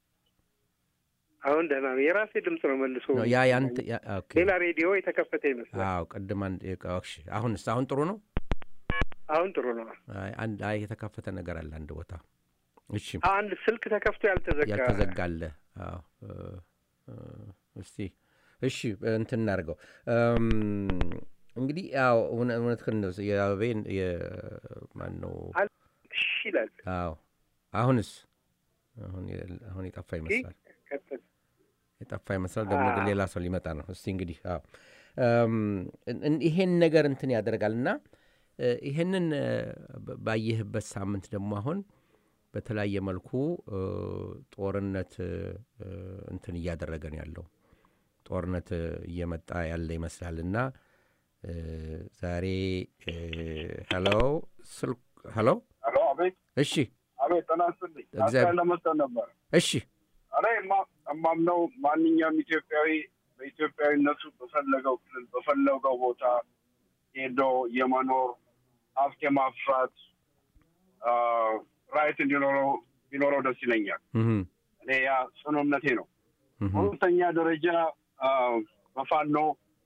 አሁን ደህና ነው። የራሴ ድምፅ ነው መልሶ ነው ያ ያንተ ያ- ኦኬ። ሌላ ሬዲዮ የተከፈተ ይመስላል። አዎ ቅድም አንድ እሺ አሁንስ አሁን ጥሩ ነው አሁን ጥሩ ነው። አይ አንድ አይ የተከፈተ ነገር አለ አንድ ቦታ እሺ አንድ ስልክ ተከፍቶ ያልተዘጋ ያልተዘጋለ አዎ እ፣ እ፣ እስቲ እሺ እንትን እናድርገው እም፣ እንግዲህ ያው እውነ- እውነትህን ነው የአበቤን ማን ነው እሺ ይላል። አዎ አሁንስ አሁን የ- አሁን የጠፋ ይመስላል ቀጥል። የጠፋ ይመስላል ደግሞ ግን ሌላ ሰው ሊመጣ ነው እስቲ እንግዲህ አዎ እም፣ እን- ይሄን ነገር እንትን ያደርጋል እና እ፣ ይሄንን እ፣ ባ- ባየህበት ሳምንት ደግሞ አሁን በተለያየ መልኩ እ፣ ጦርነት እ፣ እ፣ እንትን እያደረገ ነው ያለው ጦርነት እ፣ እየመጣ ያለ ይመስላል እና እ፣ ዛሬ እ፣ ሄሎ ስልክ ሄሎ ሄሎ፣ አቤት እሺ አቤት፣ ጤና ይስጥልኝ። እግዚአብሔር- አስተያየት ለመስጠት ነበር። እሺ እኔ የማ- የማምነው ማንኛውም ኢትዮጵያዊ በኢትዮጵያዊነቱ በፈለገው ክልል በፈለገው ቦታ ሄዶ የመኖር ሀብት የማፍራት አ፣ ራይት እንዲኖረው ቢኖረው ደስ ይለኛል። እህም፣ እኔ ያ ጽኑ እምነቴ ነው። እህም፣ በሁለተኛ ደረጃ አ፣ በፋኖ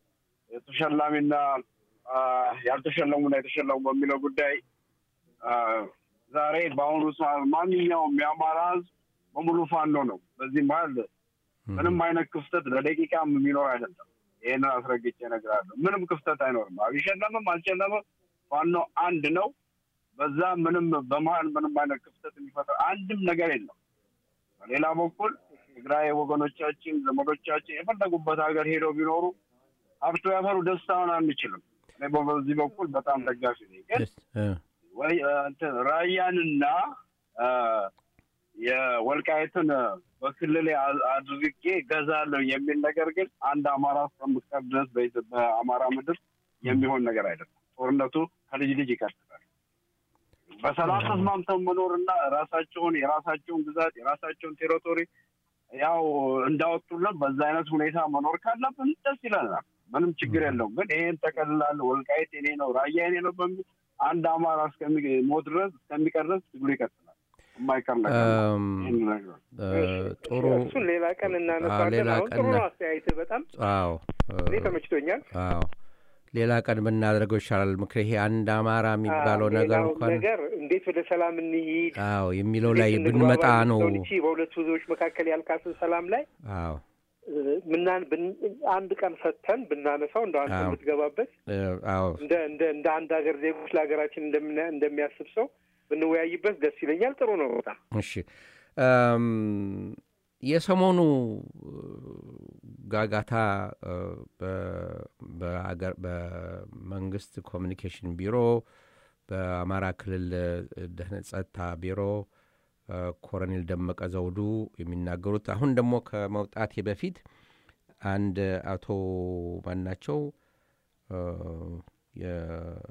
የተሸላሚና አ፣ ያልተሸለሙና የተሸለሙ በሚለው ጉዳይ አ፣ ዛሬ በአሁኑ ሰዓት ማንኛውም የአማራ ሕዝብ በሙሉ ፋኖ ነው። በዚህ መሀል ምንም አይነት ክፍተት ለደቂቃም የሚኖር አይደለም። ይህንን አስረግጬ እነግራለሁ። ምንም ክፍተት አይኖርም። አልሸለምም አልሸለምም ፋኖ አንድ ነው። በዛ ምንም በመሀል ምንም አይነት ክፍተት የሚፈጠር አንድም ነገር የለም። በሌላ በኩል ትግራይ ወገኖቻችን ዘመዶቻችን የፈለጉበት ሀገር ሄደው ቢኖሩ ሀብቶ ያፈሩ ደስታውን አንችልም። እኔ በዚህ በኩል በጣም ደጋፊ ነኝ። ግን ደስ- እ፣ ወይ እ፣ እንትን ራያንና እ፣ የወልቃይትን በክልል አድርጌ ገዛለሁ የሚል ነገር ግን አንድ አማራ እስከምትቀር ድረስ በኢትዮ- በአማራ ምድር የሚሆን ነገር አይደለም። ጦርነቱ ከልጅ ልጅ ይቀጥላል። በሰላም ተስማምተው መኖርና ራሳቸውን የራሳቸውን ግዛት የራሳቸውን ቴሪቶሪ ያው እንዳወጡልን በዛ አይነት ሁኔታ መኖር ካለብን ደስ ይለናል። ምንም ችግር የለውም። ግን ይሄን ጠቀልላለሁ ወልቃይት የኔ ነው ራያ የኔ ነው በሚል አንድ አማራ እስከሚሞት ድረስ እስከሚቀር ድረስ ትግሉ ይቀጥላል። የማይቀር ነገር ነው። እም፣ ይህን ነገር እ፣ ጥሩ እሱን ሌላ ቀን አዎ፣ እናነሳለን። ሌላ አሁን ቀን ጥሩ ነው እና- አስተያየትህ በጣም አዎ እኔ እ፣ ተመችቶኛል። አዎ ሌላ ቀን ብናደርገው ይሻላል። ምክር ይሄ አንድ አማራ የሚባለው አዎ፣ ነገር ሌላው እንኳን ነገር እንዴት ወደ ሰላም እንሂድ አዎ የሚለው እንዴት ላይ እንግባባ ብንመጣ ነው። የሚለውን እቺ በሁለቱ ህዝቦች መካከል ያልካትን ሰላም ላይ አዎ እ፣ ምናን ብን- አንድ ቀን ሰጥተን ብናነሳው እንደ አንተ አዎ። የምትገባበት እ፣ አዎ እንደ እንደ እንደ አንድ ሀገር ዜጎች ለሀገራችን እንደምና- እንደሚያስብ ሰው ብንወያይበት ደስ ይለኛል። ጥሩ ነው በጣም እሺ እም፣ የሰሞኑ እ፣ ጋጋታ እ፣ በ- በአገር በመንግስት ኮሚኒኬሽን ቢሮ በአማራ ክልል እ፣ ደህንነት ጸጥታ ቢሮ እ፣ ኮሎኔል ደመቀ ዘውዱ የሚናገሩት አሁን ደግሞ ከመውጣቴ በፊት አንድ አቶ ማናቸው እ፣ የ-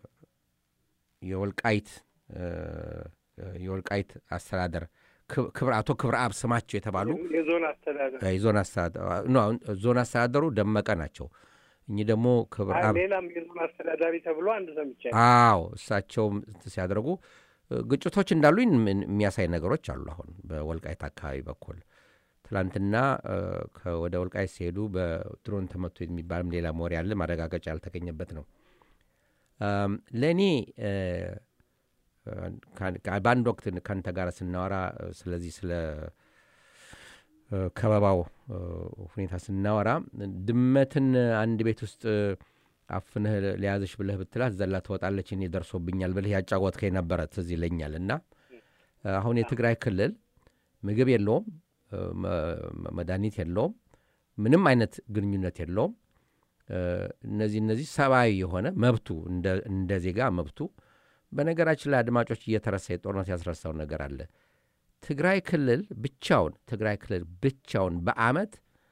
የወልቃይት እ፣ የወልቃይት አስተዳደር ክብ- ክብር አቶ ክብረ አብ ስማቸው የተባሉ የዞን አስተዳደር የዞን አስተዳደሩ ኖ፣ አሁን ዞን አስተዳደሩ ደመቀ ናቸው። እኚህ ደግሞ ክብረ አይ፣ አብ ሌላም የዞን አስተዳዳሪ ተብሎ አንድ ሰምቻለሁ። አዎ እሳቸውም እንትን ሲያደርጉ እ፣ ግጭቶች እንዳሉ ምን- የሚያሳይ ነገሮች አሉ። አሁን በወልቃይት አካባቢ በኩል ትላንትና እ፣ ከ- ወደ ወልቃይት ሲሄዱ በድሮን ተመቶ የሚባልም ሌላ ወሬ አለ። ማረጋገጫ ያልተገኘበት ነው። አም፣ ለእኔ እ፣ እ፣ ከ- ከ- በአንድ ወቅት ከአንተ ጋር ስናወራ እ፣ ስለዚህ ስለ እ፣ ከበባው እ፣ ሁኔታ ስናወራ ድመትን አንድ ቤት ውስጥ እ፣ አፍንህ ሊያዝሽ ብለህ ብትላት ዘላ ትወጣለች፣ እኔ ደርሶብኛል ብለህ ያጫወትከኝ ነበረ ትዝ ይለኛል። እና እ፣ አሁን የትግራይ ክልል ምግብ የለውም፣ እ፣ መ- መድኃኒት የለውም፣ ምንም አይነት ግንኙነት የለውም። እ፣ እነዚህ እነዚህ ሰብአዊ የሆነ መብቱ እንደ- እንደ ዜጋ መብቱ በነገራችን ላይ አድማጮች እየተረሳ የጦርነት ያስረሳው ነገር አለ። ትግራይ ክልል ብቻውን ትግራይ ክልል ብቻውን በአመት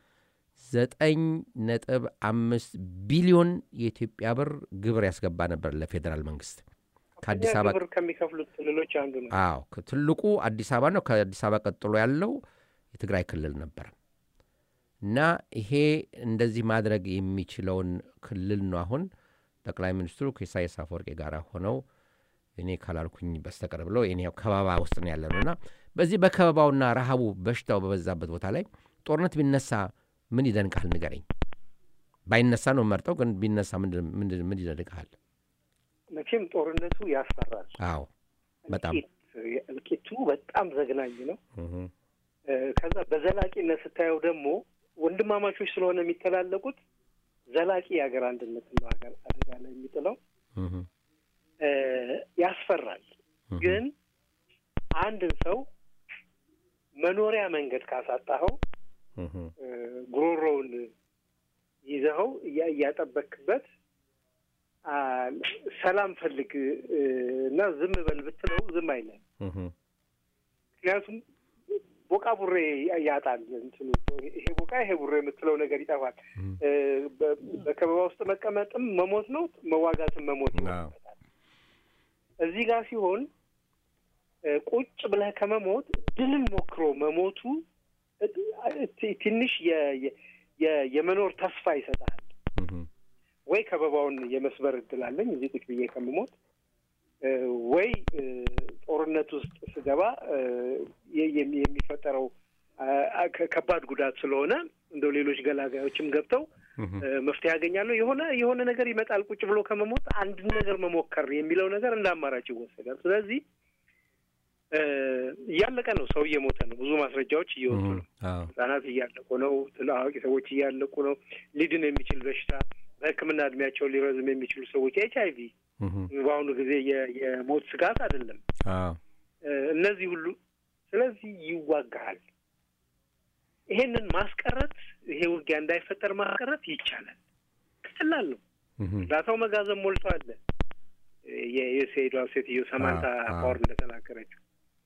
ዘጠኝ ነጥብ አምስት ቢሊዮን የኢትዮጵያ ብር ግብር ያስገባ ነበር ለፌዴራል መንግስት ከአዲስ እኛ አበባ ግብር ከሚከፍሉት ክልሎች አንዱ ነው። አዎ ከ- ትልቁ አዲስ አበባ ነው። ከአዲስ አበባ ቀጥሎ ያለው የትግራይ ክልል ነበር እና ይሄ እንደዚህ ማድረግ የሚችለውን ክልል ነው አሁን ጠቅላይ ሚኒስትሩ ከኢሳያስ አፈወርቂ ጋር ሆነው እኔ ካላልኩኝ በስተቀር ብለው እኔ ከበባ ውስጥ ነው ያለ ነው እና በዚህ በከበባውና ረሃቡ በሽታው በበዛበት ቦታ ላይ ጦርነት ቢነሳ ምን ይደንቃል? ንገረኝ። ባይነሳ ነው መርጠው፣ ግን ቢነሳ ምንድን- ምንድን- ምን ይደንቃል? መቼም ጦርነቱ ያስፈራል። አዎ በጣም እልቂት እልቂቱ በጣም ዘግናኝ ነው። እህ፣ እ፣ ከዛ በዘላቂነት ስታየው ደግሞ ወንድማማቾች ስለሆነ የሚተላለቁት ዘላቂ የሀገር አንድነት ነው ሀገር አደጋ ላይ የሚጥለው እህ፣ እ፣ ያስፈራል። እህ፣ ግን አንድን ሰው መኖሪያ መንገድ ካሳጣኸው እህ፣ እ፣ ጉሮሮውን ይዘኸው እያ- እያጠበክበት አ፣ ሰላም ፈልግ እ፣ እና ዝም በል ብትለው ዝም አይለም። እህ፣ ምክንያቱም ቦቃ ቡሬ ያጣል። እንትኑ ይሄ ቦቃ ይሄ ቡሬ የምትለው ነገር ይጠፋል። እ፣ በ- በከበባ ውስጥ መቀመጥም መሞት ነው፣ መዋጋትም መሞት ይሆንበታል። እዚህ ጋር ሲሆን እ፣ ቁጭ ብለህ ከመሞት ድልን ሞክሮ መሞቱ እ፣ እ፣ ትንሽ የ- የ- የ- የመኖር ተስፋ ይሰጣል። እህ፣ ወይ ከበባውን የመስበር እድል አለኝ እዚህ ቁጭ ብዬ ከምሞት እ፣ ወይ እ፣ ጦርነት ውስጥ ስገባ እ፣ የ- የሚ- የሚፈጠረው አ- አ- ከ- ከባድ ጉዳት ስለሆነ እንደው ሌሎች ገላጋዮችም ገብተው እህ፣ እ፣ መፍትሄ ያገኛለሁ የሆነ የሆነ ነገር ይመጣል ቁጭ ብሎ ከመሞት አንድን ነገር መሞከር የሚለው ነገር እንደ አማራጭ ይወሰዳል። ስለዚህ እ፣ እያለቀ ነው፣ ሰው እየሞተ ነው፣ ብዙ ማስረጃዎች እየወጡ እህ፣ ነው። አዎ ህጻናት እያለቁ ነው። ትል- አዋቂ ሰዎች እያለቁ ነው። ሊድን የሚችል በሽታ በሕክምና እድሜያቸውን ሊረዝም የሚችሉ ሰዎች ኤች አይ ቪ እህ፣ በአሁኑ ጊዜ የ- የሞት ስጋት አይደለም። አዎ እ፣ እነዚህ ሁሉ ስለዚህ ይዋጋሃል። ይሄንን ማስቀረት ይሄ ውጊያ እንዳይፈጠር ማስቀረት ይቻላል። ቀላል ነው። እህ፣ እርዳታው መጋዘን ሞልቶ አለ። የዩኤስኤዷ ሴትዮ ሰማንታ አዎ፣ አዎ። ፓወር እንደተናገረችው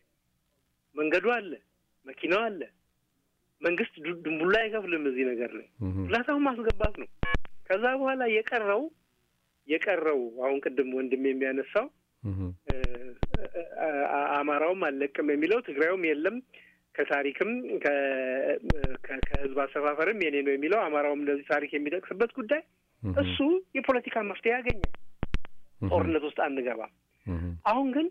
መንገዱ አለ፣ መኪናው አለ። መንግስት ዱ- ድንቡላ አይከፍልም እዚህ ነገር ላይ እህ፣ እርዳታውን ማስገባት ነው። ከዛ በኋላ የቀረው የቀረው አሁን ቅድም ወንድም የሚያነሳው እህ፣ እ፣ አ- አ- አማራውም አልለቅም የሚለው ትግራዩም የለም ከታሪክም ከ- ከ- ከህዝብ አሰፋፈርም የኔ ነው የሚለው አማራውም እንደዚህ ታሪክ የሚጠቅስበት ጉዳይ እህ፣ እሱ የፖለቲካ መፍትሄ ያገኛል። እህ፣ ጦርነት ውስጥ አንገባም። እህ፣ አሁን ግን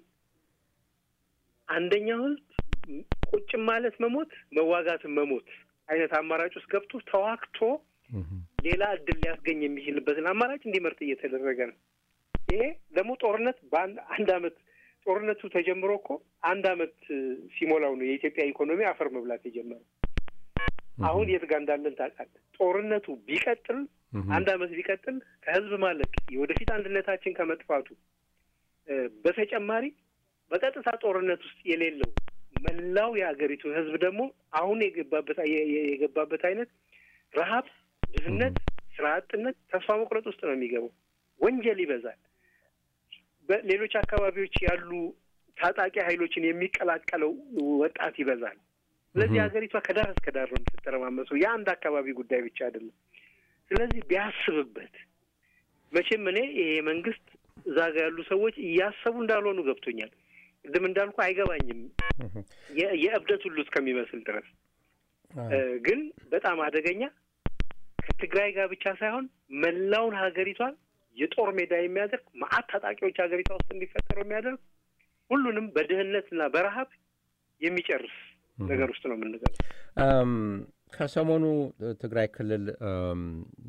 አንደኛው ህዝብ ቁጭም ማለት መሞት መዋጋትን መሞት አይነት አማራጭ ውስጥ ገብቶ ተዋግቶ እህ፣ ሌላ እድል ሊያስገኝ የሚችልበትን አማራጭ እንዲመርጥ እየተደረገ ነው። ይሄ ደግሞ ጦርነት በአንድ አንድ አመት ጦርነቱ ተጀምሮ እኮ አንድ አመት እ፣ ሲሞላው ነው የኢትዮጵያ ኢኮኖሚ አፈር መብላት የጀመረው። አሁን የት ጋር እንዳለን ታውቃለህ። ጦርነቱ ቢቀጥል እህ፣ አንድ አመት ቢቀጥል ከህዝብ ማለቅ የወደፊት አንድነታችን ከመጥፋቱ እ፣ በተጨማሪ በቀጥታ ጦርነት ውስጥ የሌለው መላው የሀገሪቱ ህዝብ ደግሞ አሁን የገባበት የ- የ- የገባበት አይነት ረሀብ፣ ድህነት፣ ስራ አጥነት፣ ተስፋ መቁረጥ ውስጥ ነው የሚገባው። ወንጀል ይበዛል። በሌሎች አካባቢዎች ያሉ ታጣቂ ኃይሎችን የሚቀላቀለው ወጣት ይበዛል። ስለዚህ Mhm. ሀገሪቷ ከዳር እስከ ዳር ነው የምትተረማመሰው። የአንድ አካባቢ ጉዳይ ብቻ አይደለም። ስለዚህ ቢያስብበት መቼም እኔ ይሄ መንግስት እዛ ጋ ያሉ ሰዎች እያሰቡ እንዳልሆኑ ገብቶኛል። ቅድም እንዳልኩ አይገባኝም እህ፣ የ- የእብደት ሁሉ እስከሚመስል ድረስ አዎ። እ፣ ግን በጣም አደገኛ ከትግራይ ጋር ብቻ ሳይሆን መላውን ሀገሪቷን የጦር ሜዳ የሚያደርግ መዓት ታጣቂዎች ሀገሪቷ ውስጥ እንዲፈጠሩ የሚያደርግ ሁሉንም በድህነትና በረሀብ የሚጨርስ ነገር ውስጥ ነው የምንገባው። አም፣ ከሰሞኑ ትግራይ ክልል አም፣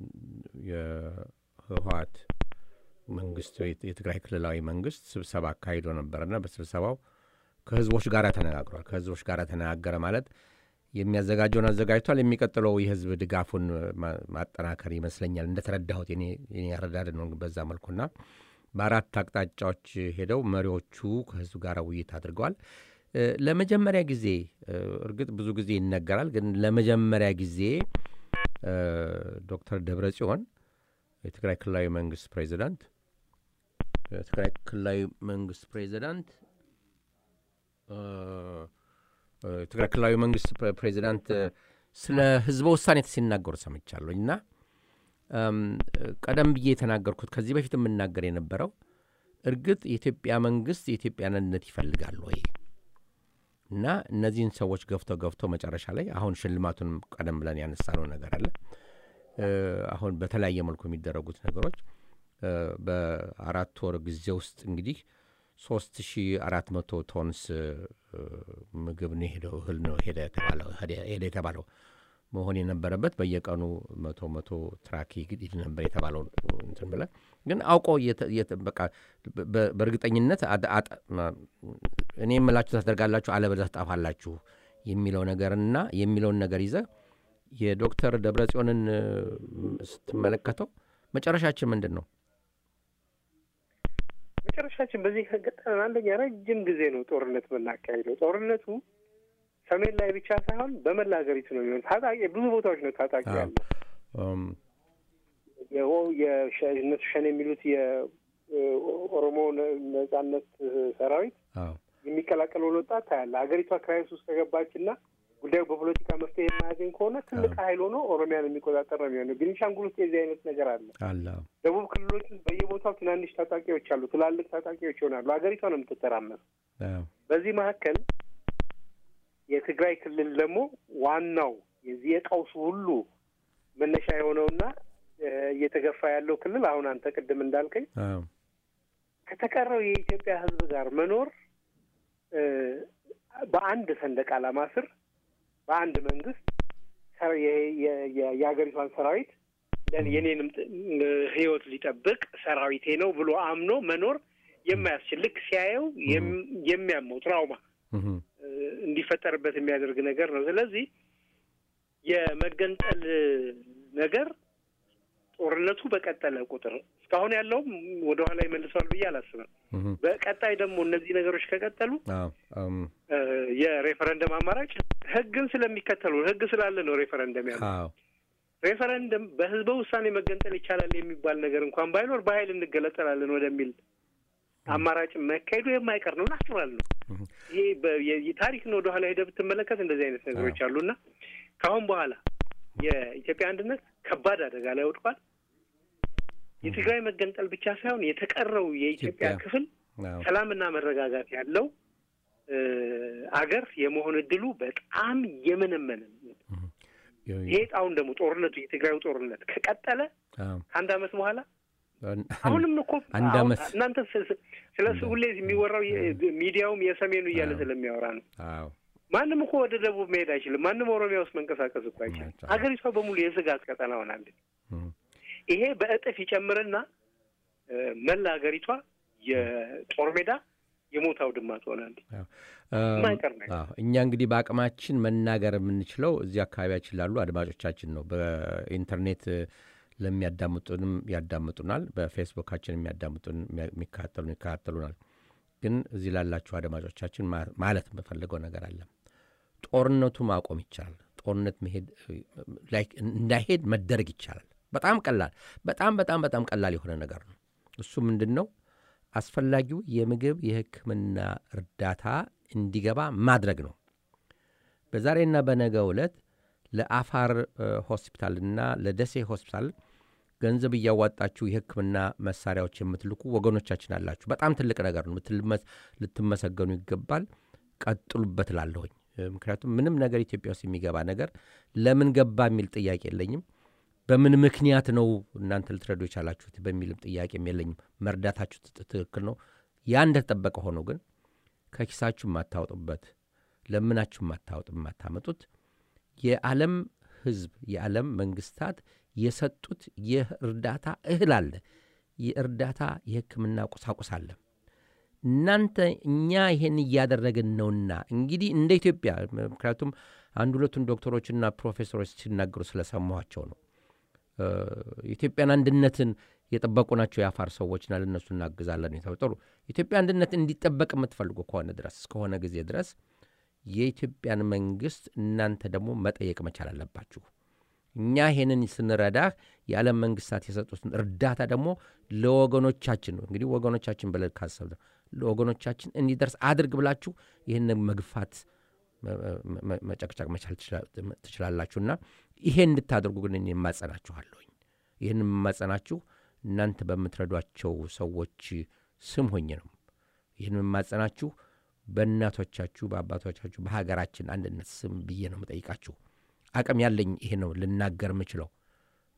የህወሀት መንግስት የትግራይ ክልላዊ መንግስት ስብሰባ አካሂዶ ነበረና በስብሰባው ከህዝቦች ጋር ተነጋግሯል። ከህዝቦች ጋር ተነጋገረ ማለት የሚያዘጋጀውን አዘጋጅቷል። የሚቀጥለው የህዝብ ድጋፉን ማ- ማጠናከር ይመስለኛል እንደተረዳሁት የኔ የኔ አረዳድ ነው በዛ መልኩና በአራት አቅጣጫዎች ሄደው መሪዎቹ ከህዝብ ጋር ውይይት አድርገዋል። እ፣ ለመጀመሪያ ጊዜ እ፣ እርግጥ ብዙ ጊዜ ይነገራል፣ ግን ለመጀመሪያ ጊዜ እ፣ ዶክተር ደብረ ጽዮን የትግራይ ክልላዊ መንግስት ፕሬዚዳንት የትግራይ ክልላዊ መንግስት ፕሬዚዳንት እ፣ እ፣ የትግራይ ክልላዊ መንግስት ፕሬ- ፕሬዚዳንት እ፣ ስለ ህዝበ ውሳኔ ሲናገሩ ሰምቻለሁ እና እም፣ ቀደም ብዬ የተናገርኩት ከዚህ በፊት የምናገር የነበረው እርግጥ የኢትዮጵያ መንግስት የኢትዮጵያን አንድነት ይፈልጋል ወይ እና እነዚህን ሰዎች ገፍተው ገፍተው መጨረሻ ላይ አሁን ሽልማቱን ቀደም ብለን ያነሳነው ነገር አለ እ፣ አሁን በተለያየ መልኩ የሚደረጉት ነገሮች እ፣ በአራት ወር ጊዜ ውስጥ እንግዲህ ሶስት ሺ አራት መቶ ቶንስ እ፣ ምግብ ነው ሄደው እህል ነው ሄደ የተባለው ሄደ- ሄደ የተባለው መሆን የነበረበት በየቀኑ መቶ መቶ ትራክ ይግድ ነበር የተባለው እንትን ብለ ግን አውቆ እየተ- እየተ- በቃ በ- በእርግጠኝነት አድ- አጥ- ማ- እኔ የምላችሁ ታደርጋላችሁ አለበለዚያ ትጠፋላችሁ የሚለው ነገርና የሚለውን ነገር ይዘ የዶክተር ደብረጽዮንን እ፣ ስትመለከተው መጨረሻችን ምንድን ነው? መጨረሻችን በዚህ ከገጠመን አንደኛ ረጅም ጊዜ ነው ጦርነት የምናካሄደው። ጦርነቱ ሰሜን ላይ ብቻ ሳይሆን በመላ ሀገሪቱ ነው የሚሆን። ታጣቂ ብዙ ቦታዎች ነው ታጣቂ አዎ። ያለው። እም፣ የኦ- የሸ- እነሱ ሸኔ የሚሉት የኦሮሞ ነጻነት ሰራዊት አዎ የሚቀላቀለውን ወጣት ታያለ። ሀገሪቷ ክራይስ ውስጥ ከገባችና ጉዳዩ በፖለቲካ መፍትሄ የማያገኝ ከሆነ ትልቅ ኃይል ሆኖ ኦሮሚያን የሚቆጣጠር ነው የሚሆነው። ቤኒሻንጉል ውስጥ የዚህ አይነት ነገር አለ። አለ አዎ። ደቡብ ክልሎች ውስጥ በየቦታው ትናንሽ ታጣቂዎች አሉ። ትላልቅ ታጣቂዎች ይሆናሉ። ሀገሪቷ ነው የምትተራመስ። አዎ። በዚህ መካከል የትግራይ ክልል ደግሞ ዋናው የዚህ የቀውሱ ሁሉ መነሻ የሆነውና እ፣ እየተገፋ ያለው ክልል አሁን አንተ ቅድም እንዳልከኝ አዎ። ከተቀረው የኢትዮጵያ ሕዝብ ጋር መኖር እ፣ በአንድ ሰንደቅ ዓላማ ስር በአንድ መንግስት ሰ- የ- የ- የ- የሀገሪቷን ሰራዊት ለን- የኔንም ጥ- ህይወት ሊጠብቅ ሰራዊቴ ነው ብሎ አምኖ መኖር የማያስችል ልክ ሲያየው የም- የሚያመው ትራውማ እም፣ እ፣ እንዲፈጠርበት የሚያደርግ ነገር ነው። ስለዚህ የመገንጠል ነገር ጦርነቱ በቀጠለ ቁጥር እስካሁን ያለውም ወደኋላ ይመልሰዋል ብዬ አላስብም። እም፣ በቀጣይ ደግሞ እነዚህ ነገሮች ከቀጠሉ አዎ። እም፣ እ፣ የሬፈረንደም አማራጭ ህግን ስለሚከተሉ ህግ ስላለ ነው ሬፈረንደም ያለው። አዎ። ሬፈረንደም በህዝበ ውሳኔ መገንጠል ይቻላል የሚባል ነገር እንኳን ባይኖር በኃይል እንገለጠላለን ወደሚል አማራጭ መካሄዱ የማይቀር ነው። ናቹራል ነው። እም፣ ይሄ በ- የ- የታሪክን ወደኋላ ሄደህ ብትመለከት እንደዚህ አይነት ነገሮች አሉና ከአሁን በኋላ የኢትዮጵያ አንድነት ከባድ አደጋ ላይ ወድቋል። የትግራይ መገንጠል ብቻ ሳይሆን የተቀረው የኢትዮጵያ ኢትዮጵያ። ክፍል አዎ። ሰላምና መረጋጋት ያለው እ፣ አገር የመሆን እድሉ በጣም የመነመነ ነው። ይሄ ጣሁን ደግሞ ጦርነቱ የትግራዩ ጦርነት ከቀጠለ አዎ። ከአንድ አመት በኋላ አን- አሁንም እኮ አንድ አሁን አመት እናንተ ስ- ስ- ስለ እሱ ሁሌ የሚወራው የ- ሚዲያውም የሰሜኑ እያለ አዎ። ስለሚያወራ ነው። አዎ። ማንም እኮ ወደ ደቡብ መሄድ አይችልም። ማንም ኦሮሚያ ውስጥ መንቀሳቀስ እኮ አይችልም። አይቻልም። ሀገሪቷ በሙሉ የስጋት ቀጠና ሆናለች። እም፣ ይሄ በእጥፍ ይጨምርና እ፣ መላ ሀገሪቷ የጦር ሜዳ የሞት አውድማ ትሆናለች። አዎ። የማይቀር ነገር። አዎ። እኛ እንግዲህ በአቅማችን መናገር የምንችለው እዚህ አካባቢያችን ላሉ አድማጮቻችን ነው። በኢንተርኔት እ፣ ለሚያዳምጡንም ያዳምጡናል። በፌስቡካችን የሚያዳምጡን የሚከታተሉን ይከታተሉናል። ግን እዚህ ላላችሁ አድማጮቻችን ማ- ማለት የምፈልገው ነገር አለ። ጦርነቱ ማቆም ይቻላል። ጦርነት መሄድ ላይክ እንዳይሄድ መደረግ ይቻላል። በጣም ቀላል በጣም በጣም በጣም ቀላል የሆነ ነገር ነው። እሱ ምንድን ነው? አስፈላጊው የምግብ የሕክምና እርዳታ እንዲገባ ማድረግ ነው። በዛሬና በነገ ዕለት ለአፋር እ፣ ሆስፒታልና ለደሴ ሆስፒታል ገንዘብ እያዋጣችሁ የሕክምና መሳሪያዎች የምትልኩ ወገኖቻችን አላችሁ። በጣም ትልቅ ነገር ነው። ልትመስ- ልትመሰገኑ ይገባል። ቀጥሉበት ላለሁኝ ምክንያቱም ምንም ነገር ኢትዮጵያ ውስጥ የሚገባ ነገር ለምን ገባ የሚል ጥያቄ የለኝም። በምን ምክንያት ነው እናንተ ልትረዱ የቻላችሁት በሚልም ጥያቄም የለኝም። መርዳታችሁ ት- ትክክል ነው። ያ እንደተጠበቀ ሆኖ ግን ከኪሳችሁ የማታወጡበት ለምናችሁ የማታወጡ የማታመጡት የዓለም ሕዝብ የዓለም መንግስታት የሰጡት የእርዳታ እህል አለ፣ የእርዳታ የሕክምና ቁሳቁስ አለ። እናንተ እኛ ይሄን እያደረግን ነውና እንግዲህ እንደ ኢትዮጵያ ምክንያቱም አንድ ሁለቱን ዶክተሮችና ፕሮፌሰሮች ሲናገሩ ስለሰማኋቸው ነው። እ፣ የኢትዮጵያን አንድነትን የጠበቁ ናቸው የአፋር ሰዎችና ለእነሱ እናግዛለን የተጠሩ ኢትዮጵያ አንድነት እንዲጠበቅ የምትፈልጉ ከሆነ ድረስ እስከሆነ ጊዜ ድረስ የኢትዮጵያን መንግስት እናንተ ደግሞ መጠየቅ መቻል አለባችሁ። እኛ ይሄንን ስንረዳህ የዓለም መንግስታት የሰጡትን እርዳታ ደግሞ ለወገኖቻችን ነው እንግዲህ ወገኖቻችን ብለን ካሰብ ለወገኖቻችን እንዲደርስ አድርግ ብላችሁ ይህን መግፋት መ- መ- መጨቅጨቅ መቻል ትችላ- ትችላላችሁና ይሄ እንድታደርጉ ግን እኔ የማጸናችኋለሁኝ። ይህን የማጸናችሁ እናንተ በምትረዷቸው ሰዎች ስም ሆኜ ነው። ይህን የማጸናችሁ በእናቶቻችሁ፣ በአባቶቻችሁ፣ በሀገራችን አንድነት ስም ብዬ ነው የምጠይቃችሁ። አቅም ያለኝ ይሄ ነው ልናገር የምችለው።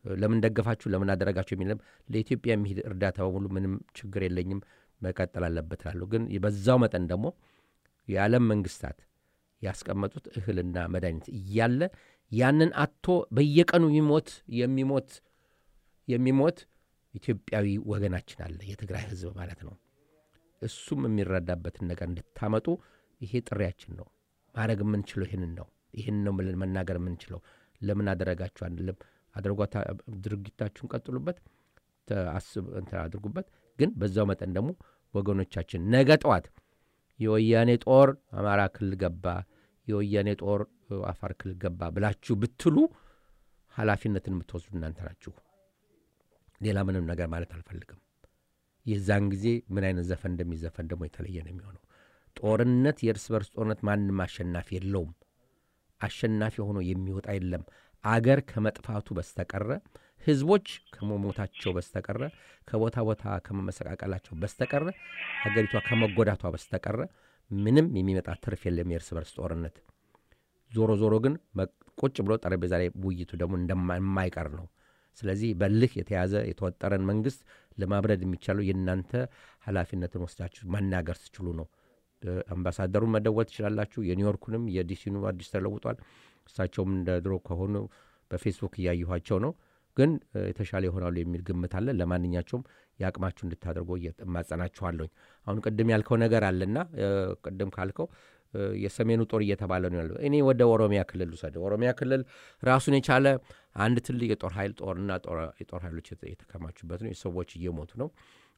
ለምን ደገፋችሁ፣ ለምን አደረጋችሁ የሚለም ለኢትዮጵያ የሚሄድ እርዳታ በሙሉ ምንም ችግር የለኝም መቀጠል አለበት እላለሁ። ግን በዛው መጠን ደግሞ የዓለም መንግስታት ያስቀመጡት እህልና መድኃኒት እያለ ያንን አቶ በየቀኑ የሚሞት የሚሞት የሚሞት ኢትዮጵያዊ ወገናችን አለ፣ የትግራይ ህዝብ ማለት ነው። እሱም የሚረዳበትን ነገር እንድታመጡ ይሄ ጥሪያችን ነው። ማድረግ የምንችለው ይህንን ነው። ይህን ነው ብለን መናገር የምንችለው። ለምን አደረጋችሁ አንልም። አድርጓታ ድርጊታችሁን ቀጥሉበት፣ አስብ እንትን አድርጉበት። ግን በዛው መጠን ደግሞ ወገኖቻችን ነገ ጠዋት የወያኔ ጦር አማራ ክልል ገባ፣ የወያኔ ጦር አፋር ክልል ገባ ብላችሁ ብትሉ ኃላፊነትን የምትወስዱ እናንተ ናችሁ። ሌላ ምንም ነገር ማለት አልፈልግም። የዛን ጊዜ ምን አይነት ዘፈን እንደሚዘፈን ደግሞ የተለየ ነው የሚሆነው። ጦርነት፣ የእርስ በርስ ጦርነት ማንም አሸናፊ የለውም። አሸናፊ ሆኖ የሚወጣ የለም። አገር ከመጥፋቱ በስተቀረ ህዝቦች ከመሞታቸው በስተቀረ ከቦታ ቦታ ከመመሰቃቀላቸው በስተቀረ ሀገሪቷ ከመጎዳቷ በስተቀረ ምንም የሚመጣ ትርፍ የለም የእርስ በርስ ጦርነት። ዞሮ ዞሮ ግን ቁጭ ብሎ ጠረጴዛ ላይ ውይይቱ ደግሞ እንደማይቀር ነው። ስለዚህ በልህ የተያዘ የተወጠረን መንግስት ለማብረድ የሚቻለው የእናንተ ኃላፊነትን ወስዳችሁ መናገር ስችሉ ነው። አምባሳደሩን መደወል ትችላላችሁ። የኒውዮርኩንም የዲሲኑ አዲስ ተለውጧል። እሳቸውም እንደ ድሮ ከሆኑ በፌስቡክ እያየኋቸው ነው። ግን የተሻለ ይሆናሉ የሚል ግምት አለ። ለማንኛቸውም የአቅማችሁ እንድታደርጎ እማጸናችኋለሁኝ። አሁን ቅድም ያልከው ነገር አለና ቅድም ካልከው የሰሜኑ ጦር እየተባለ ነው ያለው። እኔ ወደ ኦሮሚያ ክልል ውሰድ። ኦሮሚያ ክልል ራሱን የቻለ አንድ ትልቅ የጦር ኃይል ጦርና የጦር ኃይሎች የተከማቹበት ነው። የሰዎች እየሞቱ ነው።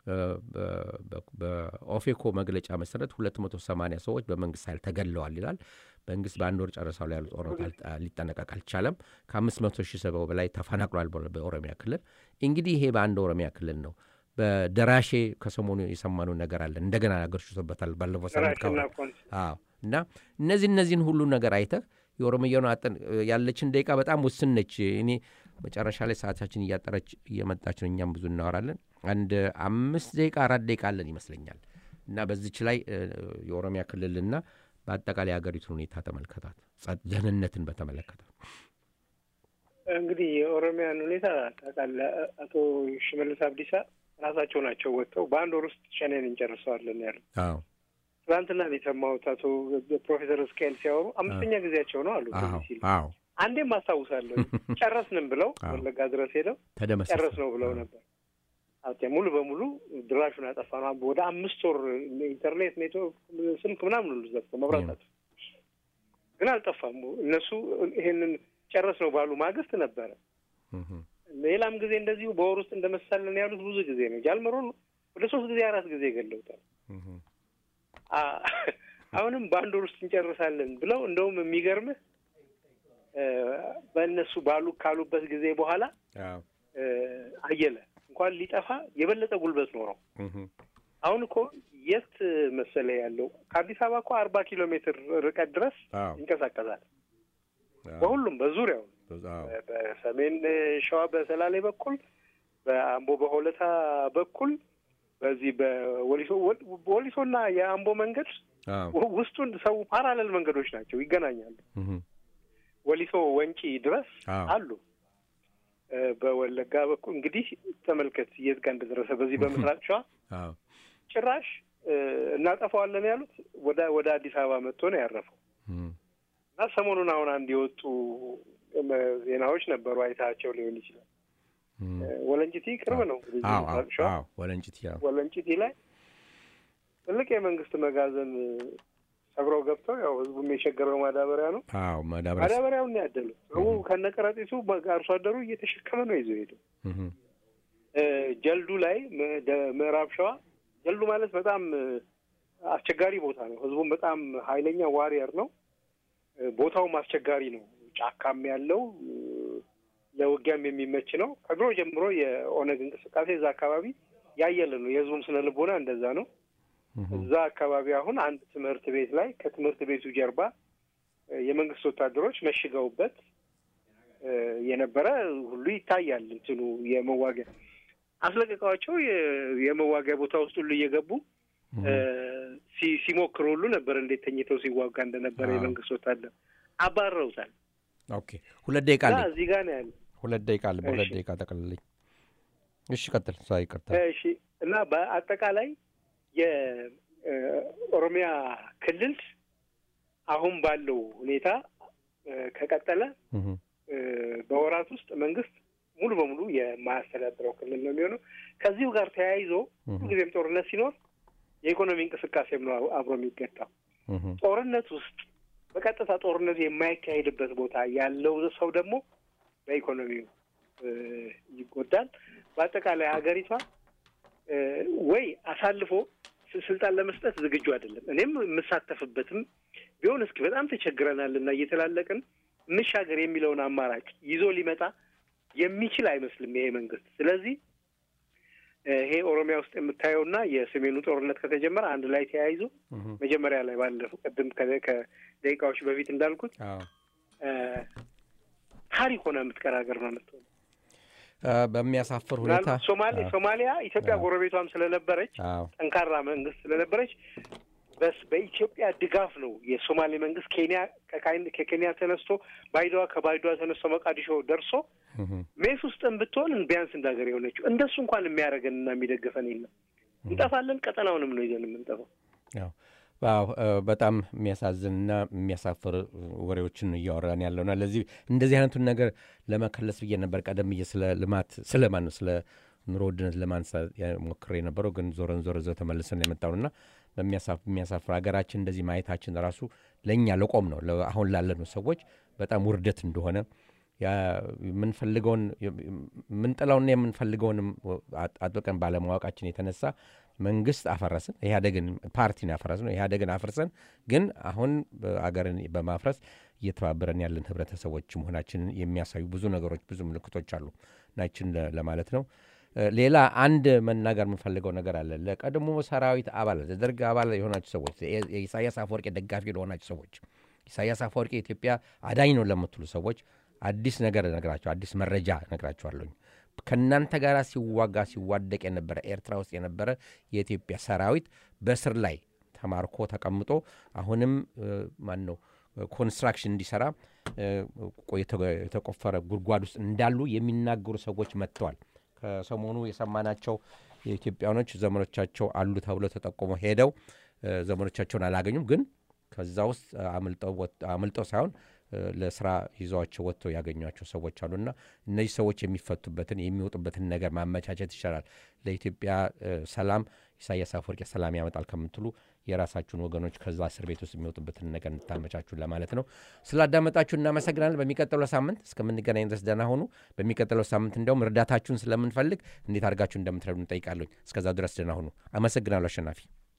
በኦፌኮ መግለጫ መሰረት 280 ሰዎች በመንግስት ኃይል ተገለዋል ይላል። መንግስት በአንድ ወር ጨረሳው ላይ ያሉ ጦርነት ሊጠነቀቅ አልቻለም። ከ500 ሺህ ሰው በላይ ተፈናቅሏል በኦሮሚያ ክልል። እንግዲህ ይሄ በአንድ ኦሮሚያ ክልል ነው። በደራሼ ከሰሞኑ የሰማነው ነገር አለ። እንደገና አገርሽቶበታል ባለፈው ሳምንት አዎ። እና እነዚህ እነዚህን ሁሉ ነገር አይተህ የኦሮምያኑ አጠን ያለችን ደቂቃ በጣም ውስን ነች። እኔ መጨረሻ ላይ ሰዓታችን እያጠረች እየመጣች ነው። እኛም ብዙ እናወራለን። አንድ አምስት ደቂቃ አራት ደቂቃ አለን ይመስለኛል። እና በዚች ላይ የኦሮሚያ ክልልና በአጠቃላይ የሀገሪቱን ሁኔታ ተመልከታት፣ ደህንነትን በተመለከተ እንግዲህ የኦሮሚያን ሁኔታ ታውቃለህ። አቶ ሽመልስ አብዲሳ ራሳቸው ናቸው ወጥተው በአንድ ወር ውስጥ ሸኔን እንጨርሰዋለን ያሉት። አዎ ትናንትና ነው የሰማሁት። አቶ ፕሮፌሰር እስካኤል ሲያወሩ አምስተኛ ጊዜያቸው ነው አሉ ሲሉ አዎ አንዴም አስታውሳለሁ ጨረስንም ብለው ወለጋ ድረስ ሄደው ተደመሰሰ ጨረስ ነው ብለው ነበር። አዎ ሙሉ በሙሉ ድራሹን አጠፋ ነው። ወደ አምስት ወር ኢንተርኔት፣ ኔትወርክ፣ ስልክ ምናምን ሁሉ ዘግተው መብራት አጠፋ። ግን አልጠፋም። እነሱ ይሄንን ጨረስ ነው ባሉ ማግስት ነበረ። ሌላም ጊዜ እንደዚሁ በወር ውስጥ እንደመሳለን ያሉት ብዙ ጊዜ ነው። ጃልመሮን ወደ ሶስት ጊዜ አራት ጊዜ ገለውታል። አሁንም በአንድ ወር ውስጥ እንጨርሳለን ብለው እንደውም የሚገርምህ በእነሱ ባሉ ካሉበት ጊዜ በኋላ አየለ እንኳን ሊጠፋ የበለጠ ጉልበት ኖረው። አሁን እኮ የት መሰለ ያለው ከአዲስ አበባ እኮ አርባ ኪሎ ሜትር ርቀት ድረስ ይንቀሳቀሳል። በሁሉም በዙሪያው በሰሜን ሸዋ በሰላሌ በኩል በአምቦ በሆለታ በኩል በዚህ በወሊሶ ወሊሶና የአምቦ መንገድ ውስጡን ሰው ፓራለል መንገዶች ናቸው፣ ይገናኛሉ። ወሊሶ ወንጪ ድረስ አሉ። በወለጋ በኩል እንግዲህ ተመልከት የት ጋር እንደደረሰ። በዚህ በምስራቅ ሸዋ ጭራሽ እናጠፋዋለን ያሉት ወደ ወደ አዲስ አበባ መጥቶ ነው ያረፈው። እና ሰሞኑን አሁን አንድ የወጡ ዜናዎች ነበሩ፣ አይታቸው ሊሆን ይችላል። ወለንጭቲ ቅርብ ነው ምስራቅ ሸዋ ወለንጭቲ ወለንጭቲ ላይ ትልቅ የመንግስት መጋዘን ሰብረው ገብተው ያው ህዝቡም የቸገረው ማዳበሪያ ነው። አዎ ማዳበሪያ ማዳበሪያውን ያደሉት ሰው ከነቀረጢሱ አርሶ አደሩ እየተሸከመ ነው ይዞ ሄደው። ጀልዱ ላይ ምዕራብ ሸዋ ጀልዱ ማለት በጣም አስቸጋሪ ቦታ ነው። ህዝቡም በጣም ኃይለኛ ዋሪየር ነው። ቦታውም አስቸጋሪ ነው። ጫካም ያለው ለውጊያም የሚመች ነው። ከድሮ ጀምሮ የኦነግ እንቅስቃሴ እዛ አካባቢ ያየለ ነው። የህዝቡም ስነ ልቦና እንደዛ ነው። እዛ አካባቢ አሁን አንድ ትምህርት ቤት ላይ ከትምህርት ቤቱ ጀርባ የመንግስት ወታደሮች መሽገውበት የነበረ ሁሉ ይታያል። እንትኑ የመዋጊያ አስለቅቀዋቸው የመዋጊያ ቦታ ውስጥ ሁሉ እየገቡ ሲሞክሩ ሁሉ ነበር። እንዴት ተኝተው ሲዋጋ እንደነበረ የመንግስት ወታደር አባረውታል። ኦኬ ሁለት ደቂቃ አለ። እዚህ ጋር ነው ያለ ሁለት ደቂቃ አለ። በሁለት ደቂቃ ጠቅልልኝ። እሺ ቀጥል። እሷ ይቅርታ። እሺ እና በአጠቃላይ የኦሮሚያ ክልል አሁን ባለው ሁኔታ እ፣ ከቀጠለ እህ፣ እ፣ በወራት ውስጥ መንግስት ሙሉ በሙሉ የማያስተዳድረው ክልል ነው የሚሆነው። ከዚሁ ጋር ተያይዞ እህ፣ ሁልጊዜም ጦርነት ሲኖር የኢኮኖሚ እንቅስቃሴም ነው አብሮ የሚገጣው። እህ፣ ጦርነት ውስጥ በቀጥታ ጦርነቱ የማይካሄድበት ቦታ ያለው ሰው ደግሞ በኢኮኖሚው እ፣ ይጎዳል። በአጠቃላይ ሀገሪቷ እ፣ ወይ አሳልፎ ስ- ስልጣን ለመስጠት ዝግጁ አይደለም። እኔም የምሳተፍበትም ቢሆን እስኪ በጣም ተቸግረናል እና እየተላለቅን እንሻገር የሚለውን አማራጭ ይዞ ሊመጣ የሚችል አይመስልም ይሄ መንግስት። ስለዚህ እ፣ ይሄ ኦሮሚያ ውስጥ የምታየውና የሰሜኑ ጦርነት ከተጀመረ አንድ ላይ ተያይዞ እህ፣ መጀመሪያ ላይ ባለፈው ቅድም ከ- ከደቂቃዎች በፊት እንዳልኩት አዎ። እ፣ ታሪክ ሆነ የምትቀር ሀገር ነው የምትሆነው። አ፣ በሚያሳፍር ሁኔታ ምናልባት ሶማሌ አዎ፣ ሶማሊያ ኢትዮጵያ አዎ። ጎረቤቷም ስለነበረች አዎ፣ ጠንካራ መንግስት ስለነበረች በስ በኢትዮጵያ ድጋፍ ነው የሶማሌ መንግስት ኬንያ ከካይን- ከኬንያ ተነስቶ ባይዶዋ ከባይዶዋ ተነስቶ መቃዲሾ ደርሶ እህ፣ ሜስ ውስጥም ብትሆን ቢያንስ እንደ ሀገር የሆነችው እንደሱ እንኳን የሚያደርገን እና የሚደግፈን የለም። እንጠፋለን። ቀጠናውንም ነው ይዘን የምንጠፋው። ያው ዋው እ፣ በጣም የሚያሳዝንና የሚያሳፍር ወሬዎችን ነው እያወራን ያለውና ለዚህ እንደዚህ አይነቱን ነገር ለመከለስ ብዬ ነበር ቀደም ብዬ ስለ ልማት ስለ ማን ነው ስለ ኑሮ ውድነት ለማንሳት ያ- ሞክሬ የነበረው ግን ዞረን ዞረ ዘው ተመልሰን የመጣውና በሚያሳፍር ሀገራችን እንደዚህ ማየታችን ራሱ ለእኛ ለቆም ነው ለ- አሁን ላለነው ሰዎች በጣም ውርደት እንደሆነ ያ የምንፈልገውን የምንጥለውና የምንፈልገውንም አጥ- አጥብቀን ባለማወቃችን የተነሳ መንግስት አፈረስን። ኢህአዴግን ፓርቲን ያፈረስን ኢህአዴግን አፍርሰን ግን አሁን አገርን በማፍረስ እየተባበረን ያለን ህብረተሰቦች መሆናችንን የሚያሳዩ ብዙ ነገሮች ብዙ ምልክቶች አሉ ናችን ለማለት ነው። እ፣ ሌላ አንድ መናገር የምንፈልገው ነገር አለ። ለቀድሞ ሰራዊት አባላት የደርግ አባል የሆናችሁ ሰዎች፣ የ- የኢሳያስ አፈወርቂ ደጋፊ ለሆናችሁ ሰዎች፣ ኢሳያስ አፈወርቂ የኢትዮጵያ አዳኝ ነው ለምትሉ ሰዎች አዲስ ነገር ነግራቸው አዲስ መረጃ ነግራቸዋለሁኝ። ከእናንተ ጋር ሲዋጋ ሲዋደቅ የነበረ ኤርትራ ውስጥ የነበረ የኢትዮጵያ ሰራዊት በስር ላይ ተማርኮ ተቀምጦ አሁንም ማን ነው ኮንስትራክሽን እንዲሰራ እ፣ የተ- የተቆፈረ ጉድጓድ ውስጥ እንዳሉ የሚናገሩ ሰዎች መጥተዋል። ከሰሞኑ የሰማናቸው የኢትዮጵያኖች ዘመኖቻቸው አሉ ተብሎ ተጠቆሞ ሄደው እ፣ ዘመኖቻቸውን አላገኙም። ግን ከዛ ውስጥ አምልጠው ወጥ- አምልጠው ሳይሆን እ፣ ለስራ ይዘዋቸው ወጥተው ያገኟቸው ሰዎች አሉና እነዚህ ሰዎች የሚፈቱበትን የሚወጡበትን ነገር ማመቻቸት ይቻላል። ለኢትዮጵያ እ፣ ሰላም ኢሳያስ አፈወርቂ ሰላም ያመጣል ከምትሉ የራሳችሁን ወገኖች ከዛ እስር ቤት ውስጥ የሚወጡበትን ነገር እንድታመቻችሁ ለማለት ነው። ስላዳመጣችሁ እናመሰግናለን። በሚቀጥለው ሳምንት እስከምንገናኝ ድረስ ደህና ሆኑ። በሚቀጥለው ሳምንት እንዲያውም እርዳታችሁን ስለምንፈልግ እንዴት አድርጋችሁ እንደምትረዱ እንጠይቃለኝ። እስከዛ ድረስ ደህና ሁኑ። አመሰግናለሁ። አሸናፊ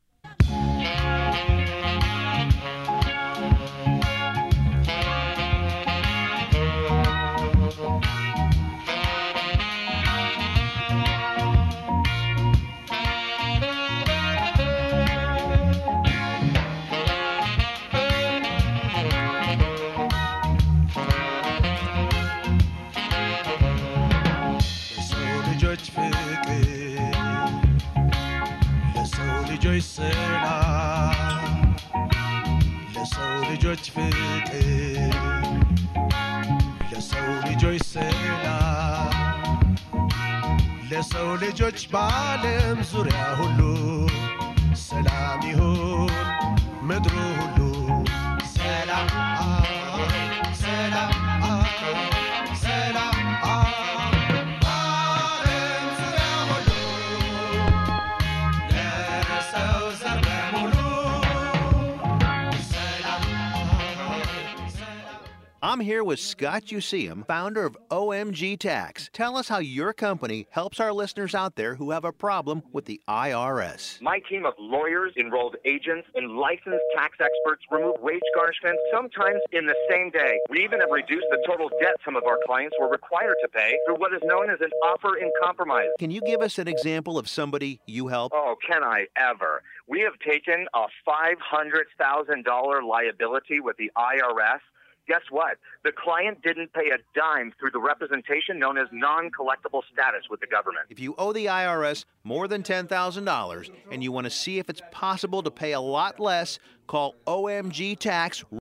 ለሰው ልጆች ፍቅር ለሰው ልጆች ሰላም ለሰው ልጆች ፍቅር ለሰው ልጆች ሰላም ለሰው ልጆች በዓለም ዙሪያ ሁሉ ሰላም ይሁን ምድሩ ሁሉ ሰላም ሰላም ሰላም በዓለም ዙሪያ ሁሉ ለሰው ዘር በሙሉ ሰላም I'm here with Scott Useum, founder of OMG Tax. Tell us how your company helps our listeners out there who have a problem with the IRS. My team of lawyers, enrolled agents, and licensed tax experts remove wage garnishment sometimes in the same day. We even have reduced the total debt some of our clients were required to pay through what is known as an offer in compromise. Can you give us an example of somebody you help? Oh, can I ever? We have taken a $500,000 liability with the IRS. Guess what? The client didn't pay a dime through the representation known as non collectible status with the government. If you owe the IRS more than $10,000 and you want to see if it's possible to pay a lot less, call OMG Tax